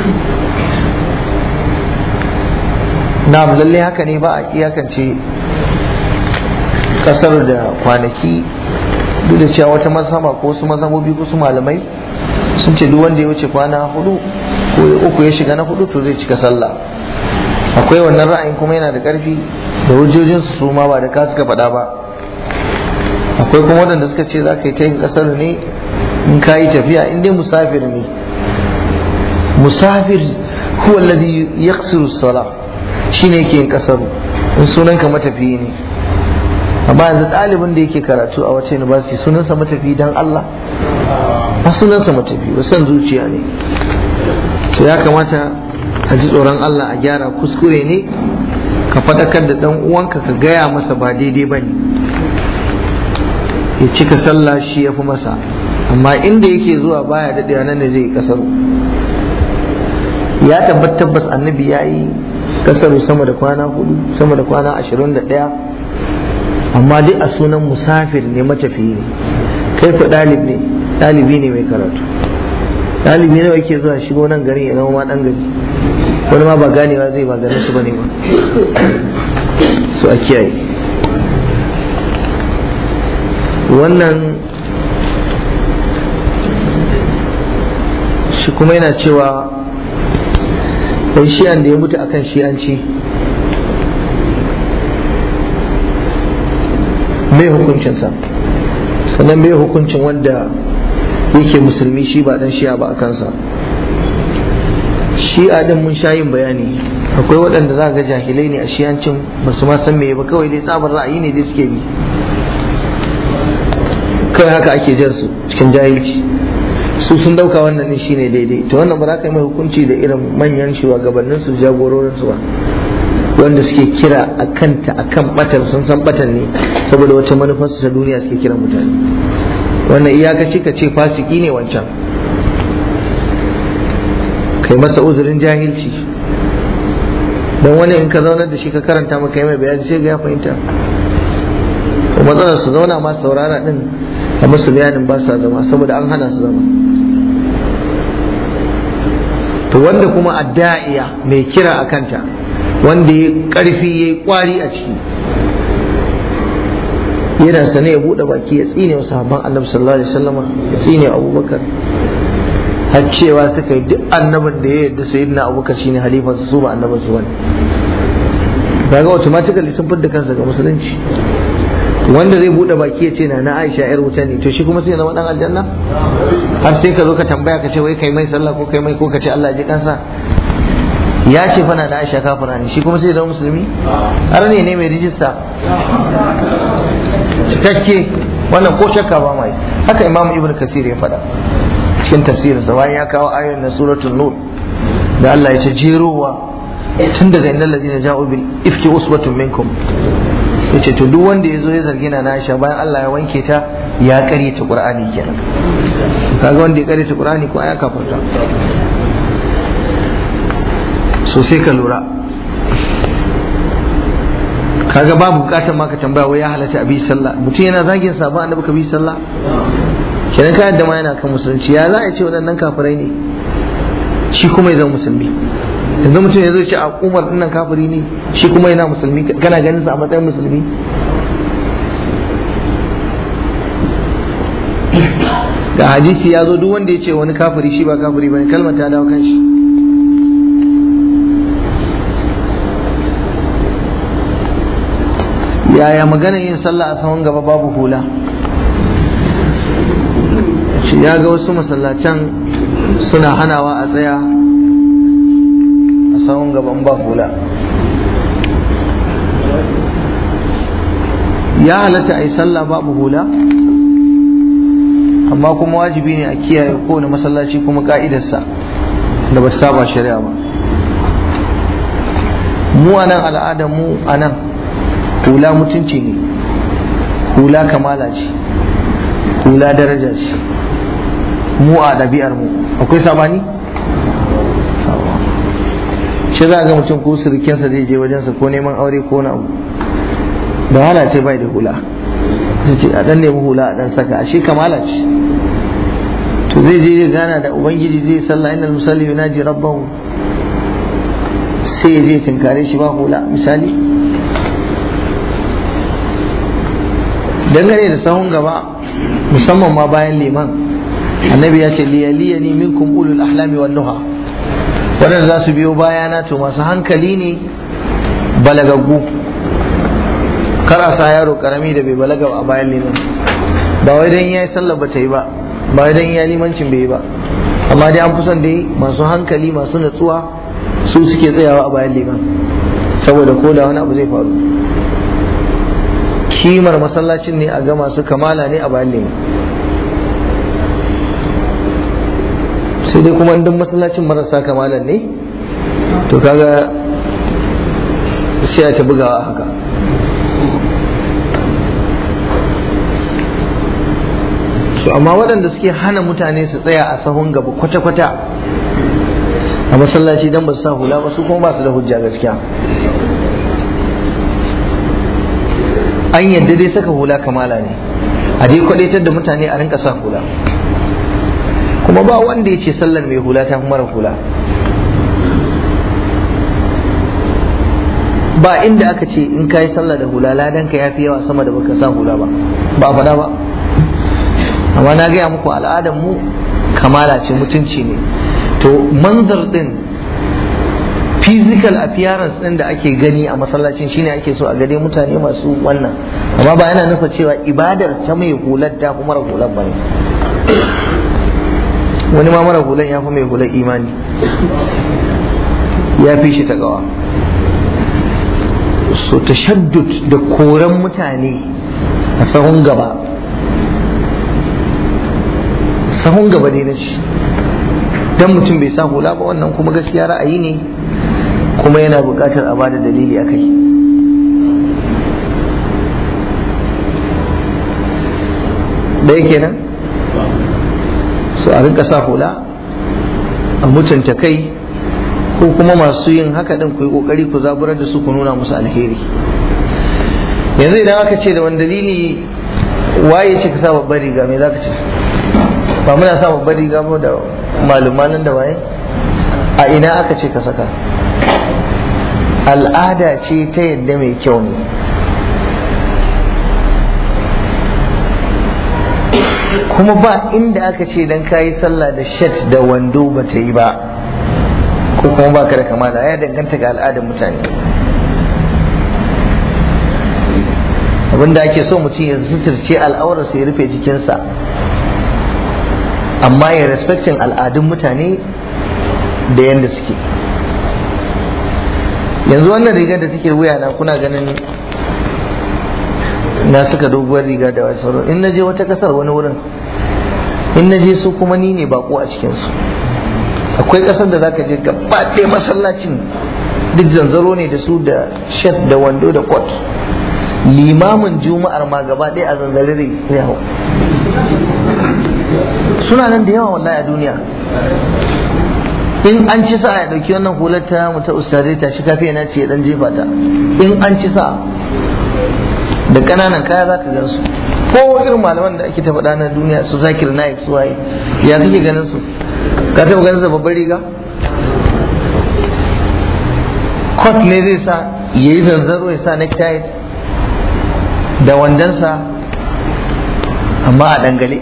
na'am lalle haka ne ba a iyakance kasar da kwanaki duk da cewa wata mazhaba ko wasu mazhabobi ko su malamai sun ce duk wanda ya wuce kwana hudu ko uku ya shiga na hudu to zai cika sallah akwai wannan ra'ayin kuma yana da karfi da hujjojinsu su ma ba da ka suka faɗa ba akwai kuma waɗanda suka ce za ka yi ta yin ƙasar ne in ka yi tafiya in dai musafir ne musafir huwa alladhi yaqsiru sala shine yake yin ƙasar in sunan ka matafiyi ne amma yanzu ɗalibin da yake karatu a wace university sunansa matafi dan Allah ba sunansa matafi ba san zuciya ne to ya kamata a ji tsoron Allah a gyara kuskure ne ka faɗakar da ɗan uwanka ka gaya masa ba daidai ba ne ya cika sallah shi ya fi masa amma inda yake zuwa baya daɗewa nan da zai kasar ya tabbat tabbas annabi ya yi kasaru sama da kwana hudu sama da kwana ashirin da ɗaya amma duk a sunan musafir ne matafiyi ne kai ku ɗalib ne ɗalibi ne mai karatu ɗalibi ne yake zuwa shigo nan garin ya zama ma ɗan gari wani ma ba ganewa zai ba garin su bane ba su a kiyaye wannan shi kuma yana cewa ɗan shi'an da ya mutu akan shi'anci mai hukuncinsa sannan mai hukuncin wanda yake musulmi shi ba ɗan shi'a ba a kansa shi'a din mun sha yin bayani akwai waɗanda za ga jahilai ne a shi'ancin ba su ma san me ba kawai dai tsabar ra'ayi ne dai suke bi kai haka ake jan su cikin jahilci su sun dauka wannan ne shine daidai to wannan ba za ka yi mai hukunci da irin manyan shugabannin su jagororin su ba wanda suke kira a kanta a kan batar sun san batar ne saboda wata manufar su ta duniya suke kira mutane wannan iyakaci ka ce fasiki ne wancan kai masa uzurin jahilci don wani in ka zaunar da shi ka karanta maka yi mai bayani sai ga ya fahimta matsalar su zauna ma saurara din a musu bayanin ba sa zama saboda an hana su zama to wanda kuma adda'iya mai kira a kanta wanda ya karfi ya yi kwari a ciki yana sane ya buɗe baki ya tsine wa sahabban annabi sallallahu alaihi wasallama ya tsine abubakar har cewa suka yi duk annabin da ya yarda sayyidina abubakar shine halifansa su ba annabin su bane kaga automatically sun fidda kansa ga musulunci wanda zai bude baki ya ce na na Aisha yar wuta ne to shi kuma sai ya zama dan aljanna har sai ka zo ka tambaya ka ce wai kai mai sallah ko kai mai ko ka ce Allah ya ji kansa ya ce fa na na Aisha kafira ne shi kuma sai ya zama musulmi har ne ne mai rijista cikakke wannan ko shakka ba mai haka Imam Ibn Kathir ya faɗa cikin tafsirinsa bayan ya kawo ayoyin na suratul nur da Allah ya ce jerowa tun daga innal ladina ja'u bil ifki usbatun minkum yace to duk wanda ya zo ya zargi na Aisha bayan Allah ya wanke ta ya karyata Qur'ani kenan kaga wanda ya karyata Qur'ani ko aya kafarta so sai ka lura kaga babu bukatar ma ka tambaya wai ya halatta abi sallah mutum yana zagin sabon annabi ka bi sallah kenan ka yadda ma yana kan musulunci ya za a ce waɗannan kafirai ne shi kuma ya zama musulmi yanzu mutum ya zo ce a umar dinnan kafiri ne shi kuma yana musulmi kana ganin sa a matsayin musulmi ga hadisi ya zo duk wanda ya ce wani kafiri shi ba kafiri bane kalmar ta dawo kan shi yaya magana yin sallah a sahun gaba babu hula shi ya ga wasu masallacen suna hanawa a tsaya a sahun gaban ba hula ya halatta a yi sallah babu hula amma kuma wajibi ne a kiyaye kowane masallaci kuma ka'idarsa da ba saba shari'a ba mu a nan al'adar mu a nan hula mutunci ne hula kamala ce hula daraja ce mu a ɗabi'ar mu akwai sabani shi za ga mutum ko surukinsa zai je wajensa ko neman aure ko na abu da hala ce bai da hula ce a dan nemi hula a dan saka ashe kamala ce to zai je gana da ubangiji zai sallah innal musalli yunaji rabbahu sai ya je tinkare shi ba hula misali dangane da sahun gaba musamman ma bayan liman annabi ya ce liyaliyani minkum ulul ahlami wan nuha waɗanda za su biyo bayana to masu hankali ne balagaggu kar a sa yaro karami da bai balaga a bayan liman ba wai dan yayi sallar ba ta yi ba ba wai dan yayi limancin bai yi ba amma dai an fi son dai masu hankali masu natsuwa su suke tsayawa a bayan liman saboda ko da wani abu zai faru kimar masallacin ne a ga masu kamala ne a bayan liman sai dai kuma duk masallacin marasa kamalan ne to kaga sai a ta bugawa haka su amma waɗanda suke hana mutane su tsaya a sahun gaba kwata-kwata a masallaci don ba su sa hula ba su kuma ba su da hujja gaskiya an yadda dai saka hula kamala ne a dai kwadaitar da mutane a rinka sa hula kuma ba wanda ya ce sallar mai hula ta mara hula ba inda aka ce in ka yi sallah da hula ladanka ya fi yawa sama da baka sa hula ba ba faɗa ba amma na gaya muku al'adar mu kamala ce mutunci ne to manzar din physical appearance din da ake gani a masallacin shine ake so a gade mutane masu wannan amma ba yana nufa cewa ibadar ta mai hular ta fi mara hular ba ne wani ma mara hular ya fi mai hular imani ya fi shi ta gawa so tashaddud da koran mutane a sahun gaba sahun gaba ne na shi dan mutum bai sa hula ba wannan kuma gaskiya ra'ayi ne kuma yana buƙatar a bada dalili a kai ɗaya kenan so a rinka sa hula a mutunta kai ko kuma masu yin haka din ku yi kokari ku zaburar da su ku nuna musu alheri yanzu idan aka ce da wani dalili waye ce ka sa babbar riga me za ka ce ba muna sa babbar riga ba da malumanin da waye a ina aka ce ka saka al'ada ce ta yadda mai kyau ne kuma ba inda aka ce dan kayi sallah da shat da wando ba ta yi ba ko kuma ba ka da kamala ya danganta ga al'adar mutane abinda ake so mutum ya suturce al'aurarsa ya rufe jikinsa amma ya respectin al'adun mutane da yadda suke yanzu wannan rigar da suke wuya na kuna ganin na suka doguwar riga da wasu in na je wata kasar wani wurin in na je su kuma ni ne bako a cikinsu akwai kasar da zaka je gaba ɗaya masallacin duk zanzaro ne da su da shet da wando da kot limamin juma'ar ma gaba ɗaya a zanzare ne hau suna nan da yawa wallahi a duniya in an ci sa ya dauki wannan hular ta mu ta ustazai ta shi kafiya na ce dan jefa ta in an ci sa da kananan kaya za ka gan su ko irin malaman da ake ta faɗa na duniya su zakir na su waye ya kake ganin su ka taɓa ganin sa babbar riga kot ne zai sa ya yi zanzaro ya sa necktie da wandonsa amma a dangale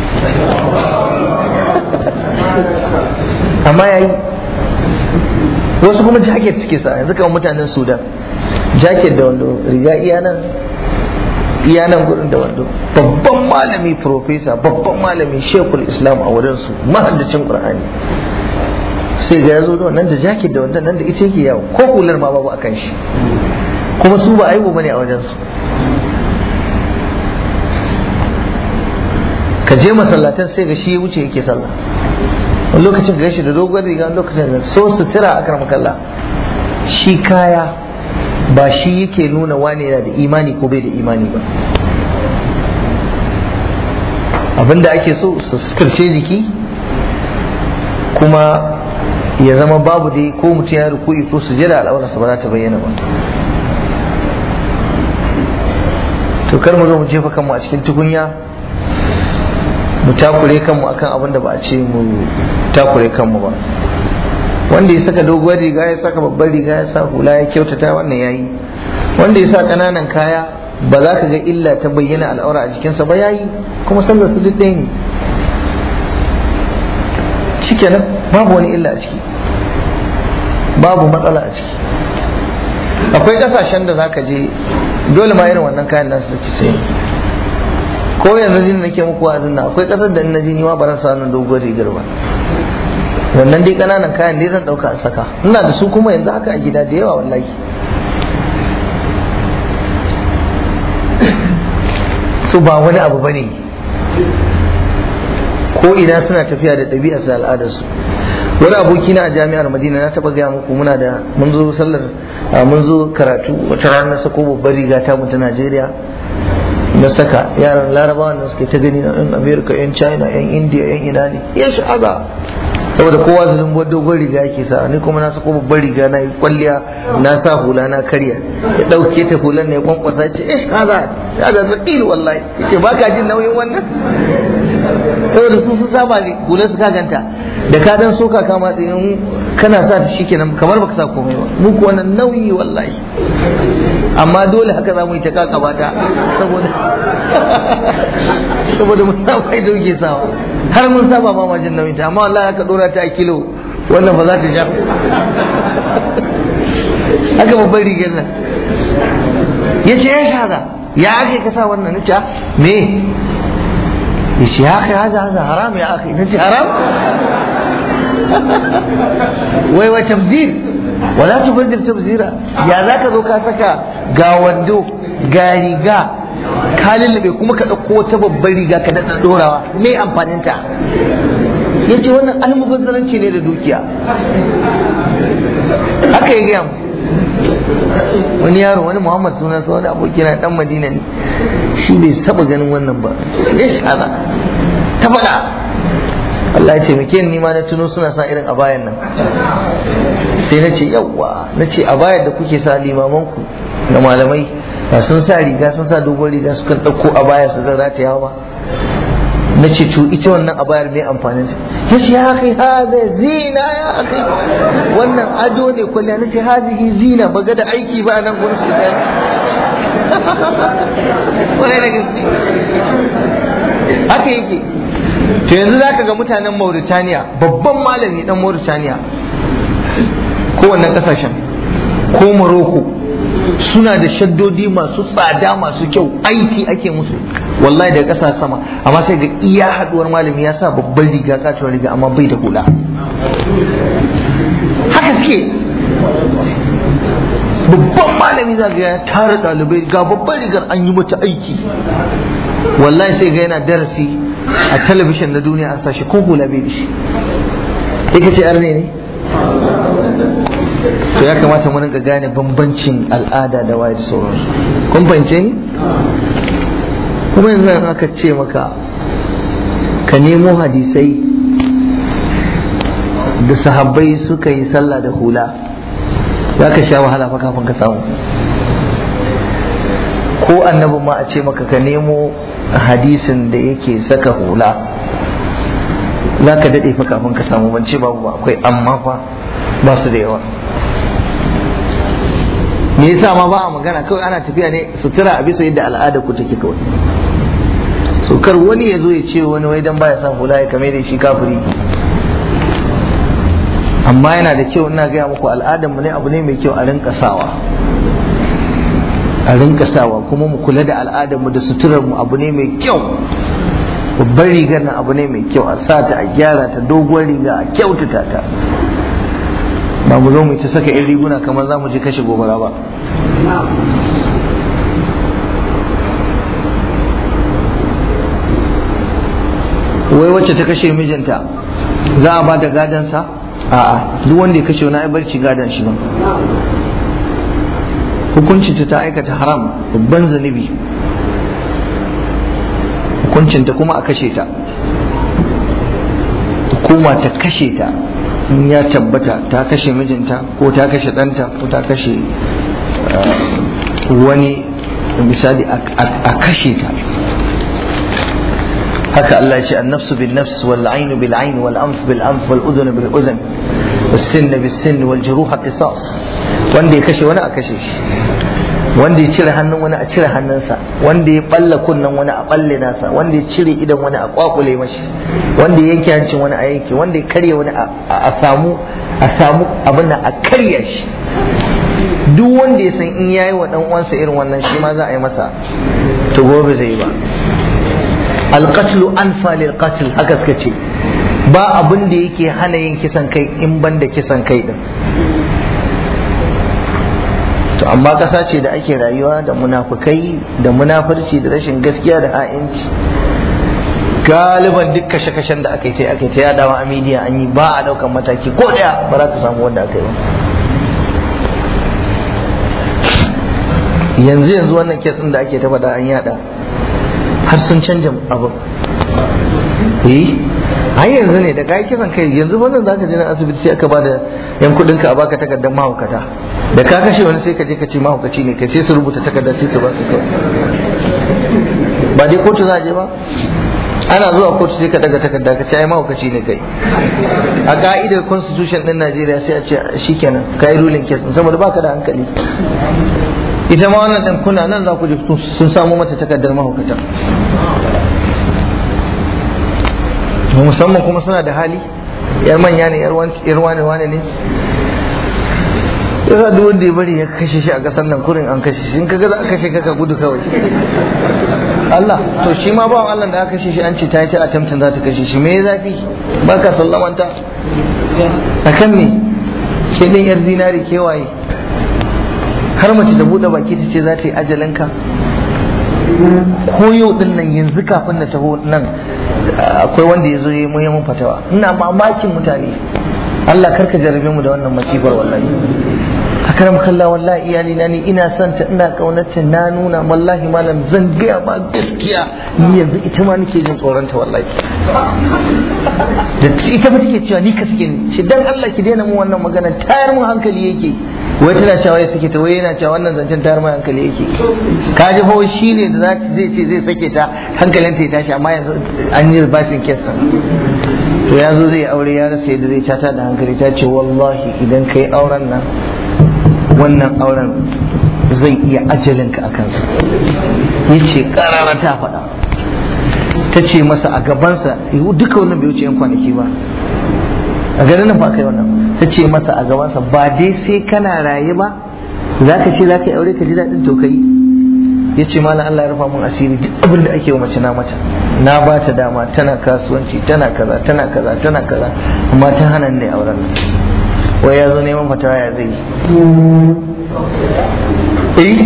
amma ya yi wasu kuma jacket suke sa yanzu kamar mutanen sudan jacket da wando riga iya nan iya nan gurin da wando babban malami profesa babban malami shekul islam a wurinsu mahaddacin qur'ani sai ga yazo da wannan da jacket da wannan nan da ita yake yawo ko hular ma babu akan shi kuma su ba aibu bane a wajen su ka je masallatan sai ga shi ya wuce yake sallah wani lokacin ga shi da dogon riga wani lokacin da so sutura akar makalla shi kaya ba shi yake nuna wane yana da imani ko bai da imani ba abinda ake so su suturce jiki kuma ya zama babu dai ko mutum ya ruku'i ko sujada al'aurarsa ba za ta bayyana ba to kar mu zo mu jefa kanmu a cikin tukunya mu takure kanmu akan abin da ba a ce mu takure kanmu ba wanda ya saka doguwar riga ya saka babbar riga ya sa hula ya kyautata wannan yayi wanda ya sa kananan kaya ba za ka ga illa ta bayyana al'aura a jikinsa ba yayi kuma sallar su duk ɗaya ne shikenan babu wani illa a ciki babu matsala a ciki akwai kasashen da za ka je dole ma irin wannan kayan nasu suke sai ko yanzu jin nake muku wa'azin nan akwai kasar da in na je ni ma ba ran sa nan doguwar rigar ba wannan dai kananan kayan dai zan dauka a saka ina da su kuma yanzu haka a gida da yawa wallahi su ba wani abu bane ko ina suna tafiya da ɗabi'ar da al'adarsu wani aboki na a jami'ar madina na taba gaya muku muna da mun zo sallar mun zo karatu wata rana na sako babbar riga ta mu ta najeriya na saka yaran larabawa da suke ta gani na yan america yan china yan india yan ina ne ya sha'aza saboda kowa zulun dogon riga yake sa ni kuma na sako babbar riga na yi kwalliya na sa hula na karya ya dauke ta hulan ne ya kwankwasa ce ish kaza ya da zakil wallahi yace ba ka jin nauyin wannan saboda su sun saba ne hular su kaganta da ka dan soka ka matsi in kana sa ta shikenan kamar baka sa komai ba mu ko wannan nauyi wallahi amma dole haka za mu yi ta kaka bata saboda saboda mun saba da dauke sawa har mun saba ba ma jin nauyin ta amma wallahi aka dora ta a kilo wannan ba za ta ja haka babban rigar nan ya ce ya shaza ya ake kasa wannan na ce me ya ce ya kai haza haza haram ya ake na ce haram wai wa tabzir wala tubazzir tabzira ya za ka zo ka saka ga wando ga riga ka lullube kuma ka ɗauko wata babbar riga ka daɗa ɗorawa me amfaninta ya ce wannan almubazzaranci ne da dukiya haka ya gaya mu wani yaro wani muhammad sunansa wani abokina dan madina ne shi bai saba ganin wannan ba ya shara ta faɗa Allah ya ce muke ni ma na tuno suna sa irin abayan nan sai na ce yawwa na ce abayar da kuke sa limamanku da malamai ba sun sa riga sun sa dogon riga sukan ɗauko abaya su zan rataya ba na ce to ita wannan abayar mai amfanin ta ya ce ya kai hada zina ya kai wannan ado ne kwalliya na ce hazihi zina ba ga da aiki ba nan gurin su gani wani da gaske haka yake to yanzu zaka ga mutanen Mauritania babban malami dan Mauritania ko wannan kasashen ko Morocco suna da shaddodi masu tsada masu kyau aiki ake musu wallahi da ƙasa sama amma sai ga iya haduwar malami ya sa babban riga katuwar riga amma bai da hula haka suke babban malami za ga ya tara ɗalibai ga babban rigar an yi mata aiki wallahi sai ga yana darasi a talabishin na duniya an sashi ko hula bai da shi ita ce arne ne to ya kamata mu rinka gane bambancin al'ada da waye da sauransu kun fahimce ni kuma yanzu an aka ce maka ka nemo hadisai da sahabbai suka yi sallah da hula za ka sha wahala fa kafin ka samu ko annabin ma a ce maka ka nemo hadisin da yake saka hula za ka daɗe fa kafin ka samu ban ce babu ba akwai amma fa ba su da yawa me yasa ma ba a magana kawai ana tafiya ne sutura a bisa yadda al'ada ku take kawai so kar wani ya zo ya ce wani wai dan baya son hula ya kame da shi kafiri amma yana da kyau ina gaya muku al'adar mu ne abu ne mai kyau a rinka sawa a rinka sawa kuma mu kula da al'adar mu da suturar mu abu ne mai kyau babbar rigar nan abu ne mai kyau a sa ta a gyara ta doguwar riga a kyautata ta ba mu zo mu ta saka yan riguna kamar za mu je kashe gobara ba wai wacce ta kashe mijinta za a ba ta gadansa a'a duk wanda ya kashe wani barci gadan shi ba hukuncinta ta aikata haram babban zunubi hukuncinta kuma a kashe ta hukuma ta kashe ta in ya tabbata ta kashe mijinta ko ta kashe ɗanta ko ta kashe wani misali a kashe ta haka Allah ce an-nafsu bin nafs wal ayn bil ayn wal anf bil anf wal udhun bil udhun was sinn bis sinn wal juruh qisas wanda ya kashe wani a kashe shi wanda ya cire hannun wani a cire hannunsa wanda ya balla kunnen wani a balle nasa wanda ya cire idan wani a kwakule mashi wanda ya yanke hancin wani a yanke wanda ya karya wani a samu a samu abin a karya shi duk wanda ya san in yayi wa dan uwansa irin wannan shi ma za a yi masa to gobe zai yi ba alqatlu anfa lil qatl haka suka ce ba abin da yake hana yin kisan kai in ban da kisan kai din to amma ƙasa ce da ake rayuwa da munafukai da munafurci da rashin gaskiya da ha'inci galiban duk kashe-kashen da aka yi ta aka yi ta yadawa a midiya an yi ba a daukan mataki ko daya ba za ka samu wanda aka yi ba yanzu yanzu wannan kesin da ake ta faɗa an yada har sun canja abu eh ai yanzu ne da kai kisan kai yanzu wannan zaka je na asibiti sai aka bada yan kudin ka a baka takardar mahaukata da ka kashe wani sai ka je ka ce mahaukaci ne kai sai su rubuta takardar sai su baka kawai ba dai kotu za a je ba ana zuwa kotu sai ka daga takarda ka ce ai mahaukaci ne kai a ka'idar constitution din Najeriya sai a ce shikenan kai ruling case saboda baka da hankali ita ma wannan ɗan kuna nan za ku ji sun samu mata takardar mahaukata musamman kuma suna da hali yar manya ne yar wane wane ne yasa duk wanda ya bari ya kashe shi a ƙasar nan kurin an kashe shi in kaga za a kashe ka gudu kawai Allah to shi ma bawan Allah da aka kashe shi an ce ta yi ta attempting za ta kashe shi me ya zafi ba ka sallamanta a kan me ke ɗin yar zinari kewaye har mace da buɗe baki ta ce za ta yi ajalinka ko yau din nan yanzu kafin na taho nan akwai wanda ya zo ya yi mun fatawa ina mamakin mutane Allah karka jarabe mu da wannan masifar wallahi akaram kallah wallahi iyali na ni ina son ta ina kaunarta na nuna wallahi malam zan gaya ma gaskiya ni yanzu ita ma nake jin tsoron ta wallahi da ita ba take cewa ni ka suke ni ce dan Allah ki daina mu wannan magana tayar mu hankali yake wai tana cewa ya sake ta wai yana cewa wannan zancen tayar mu hankali yake ka ji fa shi ne da zai ce zai sake ta hankalinta ya tashi amma yanzu an yi bashin kesa to ya zo zai aure ya rasa yadda zai cata da hankali ta ce wallahi idan kai auren nan wannan auren zai iya ajalinka a kansa ya ce karara ta faɗa ta ce masa a gabansa duka wannan bai wuce yan kwanaki ba a garin nan ba kai wannan ta ce masa a gabansa ba dai sai kana raye ba za ka ce za ka yi aure ka ji daɗin to ka yi ya ce malam Allah ya rufa mun asiri duk abin da ake wa mace na mata na ba ta dama tana kasuwanci tana kaza tana kaza tana kaza amma ta hana ne auren nan wai ya zo neman fatawa ya zai yi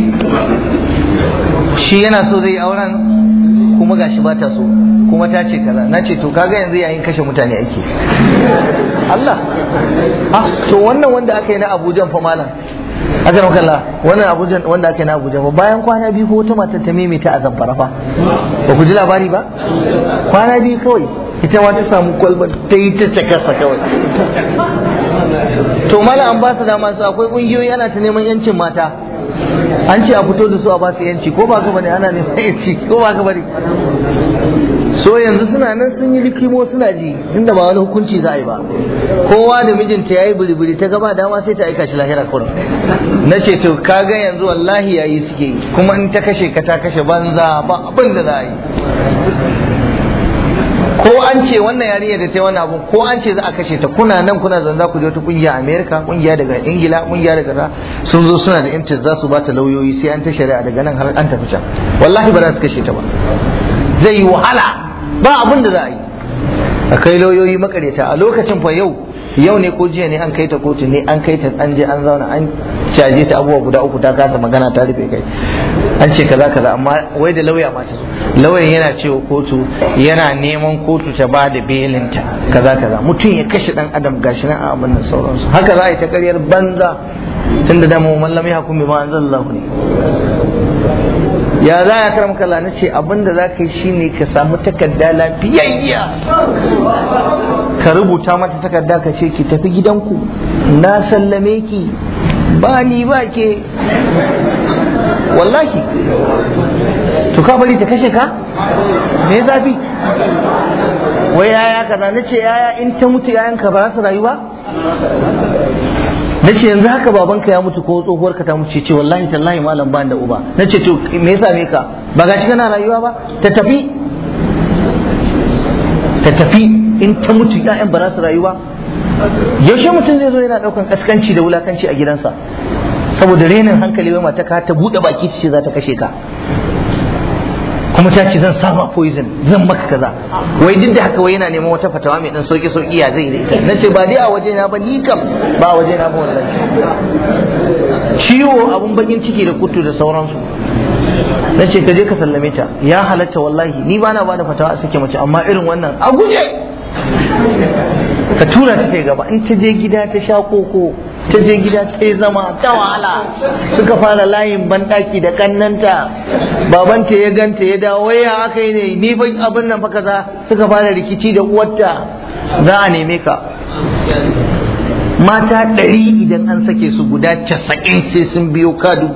shi yana so zai yi auren kuma gashi ba ta so kuma ta ce kaza na ce to kaga yanzu yayin kashe mutane ake Allah ah to wannan wanda aka yi na Abuja fa malam aka maka Allah wannan Abuja wanda aka yi na Abuja fa bayan kwana biyu ko wata matar ta maimaita a zamfara fa ba ku ji labari ba kwana biyu kawai ita ma ta samu kwalba ta yi ta cakasa kawai to malam an ba su dama su akwai kungiyoyi ana ta neman yancin mata an ce a fito da su a ba su yanci ko ba ka bane ana neman yanci ko ba ka bane so yanzu suna nan sun yi rikimo suna ji inda ba wani hukunci za a yi ba kowa da mijinta ya yi biribiri ta gaba dama sai ta aika shi lahira kurin na ce to kaga yanzu wallahi yayi suke yi kuma in ta kashe ka ta kashe banza ba abin da za a yi ko an ce wannan yarinya da ta wani abu ko an ce za a kashe ta kuna nan kuna zanza ku je wata kungiya Amerika kungiya daga Ingila kungiya daga ra sun zo suna da interest za su ba ta lauyoyi sai an ta shari'a daga nan har an tafi can wallahi ba za su kashe ta ba zai yi wahala ba abin da za a yi a kai lauyoyi makareta a lokacin fa yau yau ne ko jiya ne an kai ta kotu ne an kai ta an je an zauna an caje ta abubuwa guda uku ta kasa magana ta rufe kai an ce kaza kaza amma wai da lauya ma ta zo lauyan yana cewa kotu yana neman kotu ta ba da belinta kaza kaza mutum ya kashe dan adam gashi nan a abin nan sauransu haka za a yi ta karyar banza tunda da mu mallam ya hukumi ma anzalallahu ne ya za ya karam kala na ce abinda za ka yi shine ka samu takarda lafiyayya ka rubuta mata takarda ka ce ki tafi gidanku na sallame ki ba ni ba ke wallahi to ka bari ta kashe ka me zafi wai yaya kaza na ce yaya in ta mutu yayanka ba za su rayu ba na ce yanzu haka babanka ya mutu ko tsohuwarka ta mutu ce wallahi tallahi malam ban da uba na ce to me yasa me ka ba ga kana rayuwa ba ta tafi ta tafi in ta mutu ƴaƴan ba za su rayuwa yaushe mutum zai zo yana ɗaukan kaskanci da wulakanci a gidansa saboda renin hankali wai mata ka ta buɗe baki ta ce za ta kashe ka kuma ta ce zan sama poison zan maka kaza wai duk da haka wai yana neman wata fatawa mai dan sauki sauki ya zai da ita na ce ba dai a waje na ba ni kam ba a waje na ba wallahi ciwo abun bakin ciki da kutu da sauransu na ce ka je ka sallame ta ya halatta wallahi ni ba na ba da fatawa a sake mace amma irin wannan a guje ka tura ta ta gaba in ta je gida ta sha koko ta je gida ta yi zama ta wahala suka fara layin banɗaki da kannanta babanta ya ganta ya dawo waya aka yi ne ni ban abin nan fa kaza suka fara rikici da uwarta za a neme ka mata ɗari idan an sake su guda casa'in sai sun biyo kadu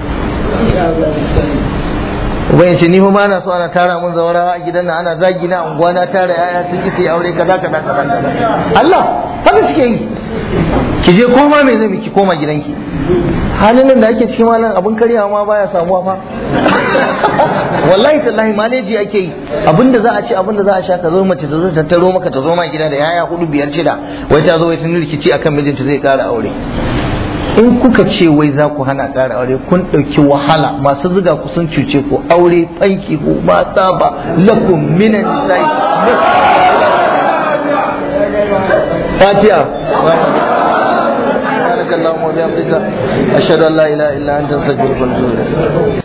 uban ce ni fa ba na so ana tara mun zawara a gidan nan ana zagi na unguwa na tara yaya sun ki sai aure kaza kaza kaza Allah haka suke yi ki je koma me zai ki koma gidanki halin nan da ake cikin malam abin karyawa ma baya samuwa fa wallahi tallahi maleji ake yi abinda za a ci abinda za a sha ka zo mace ta zo ta taro maka ta zo ma gida da yaya hudu biyar shida wai ta zo wai sun rikici akan mijinta zai kara aure in kuka ce wai za ku hana ƙara aure kun ɗauki wahala masu zuga ku sun cuce ku aure fanki ku mata ba lakum minan nisa'i fatiha سبحانك اللهم وبحمدك أشهد أن لا إله إلا أنت أستغفرك وأتوب إليك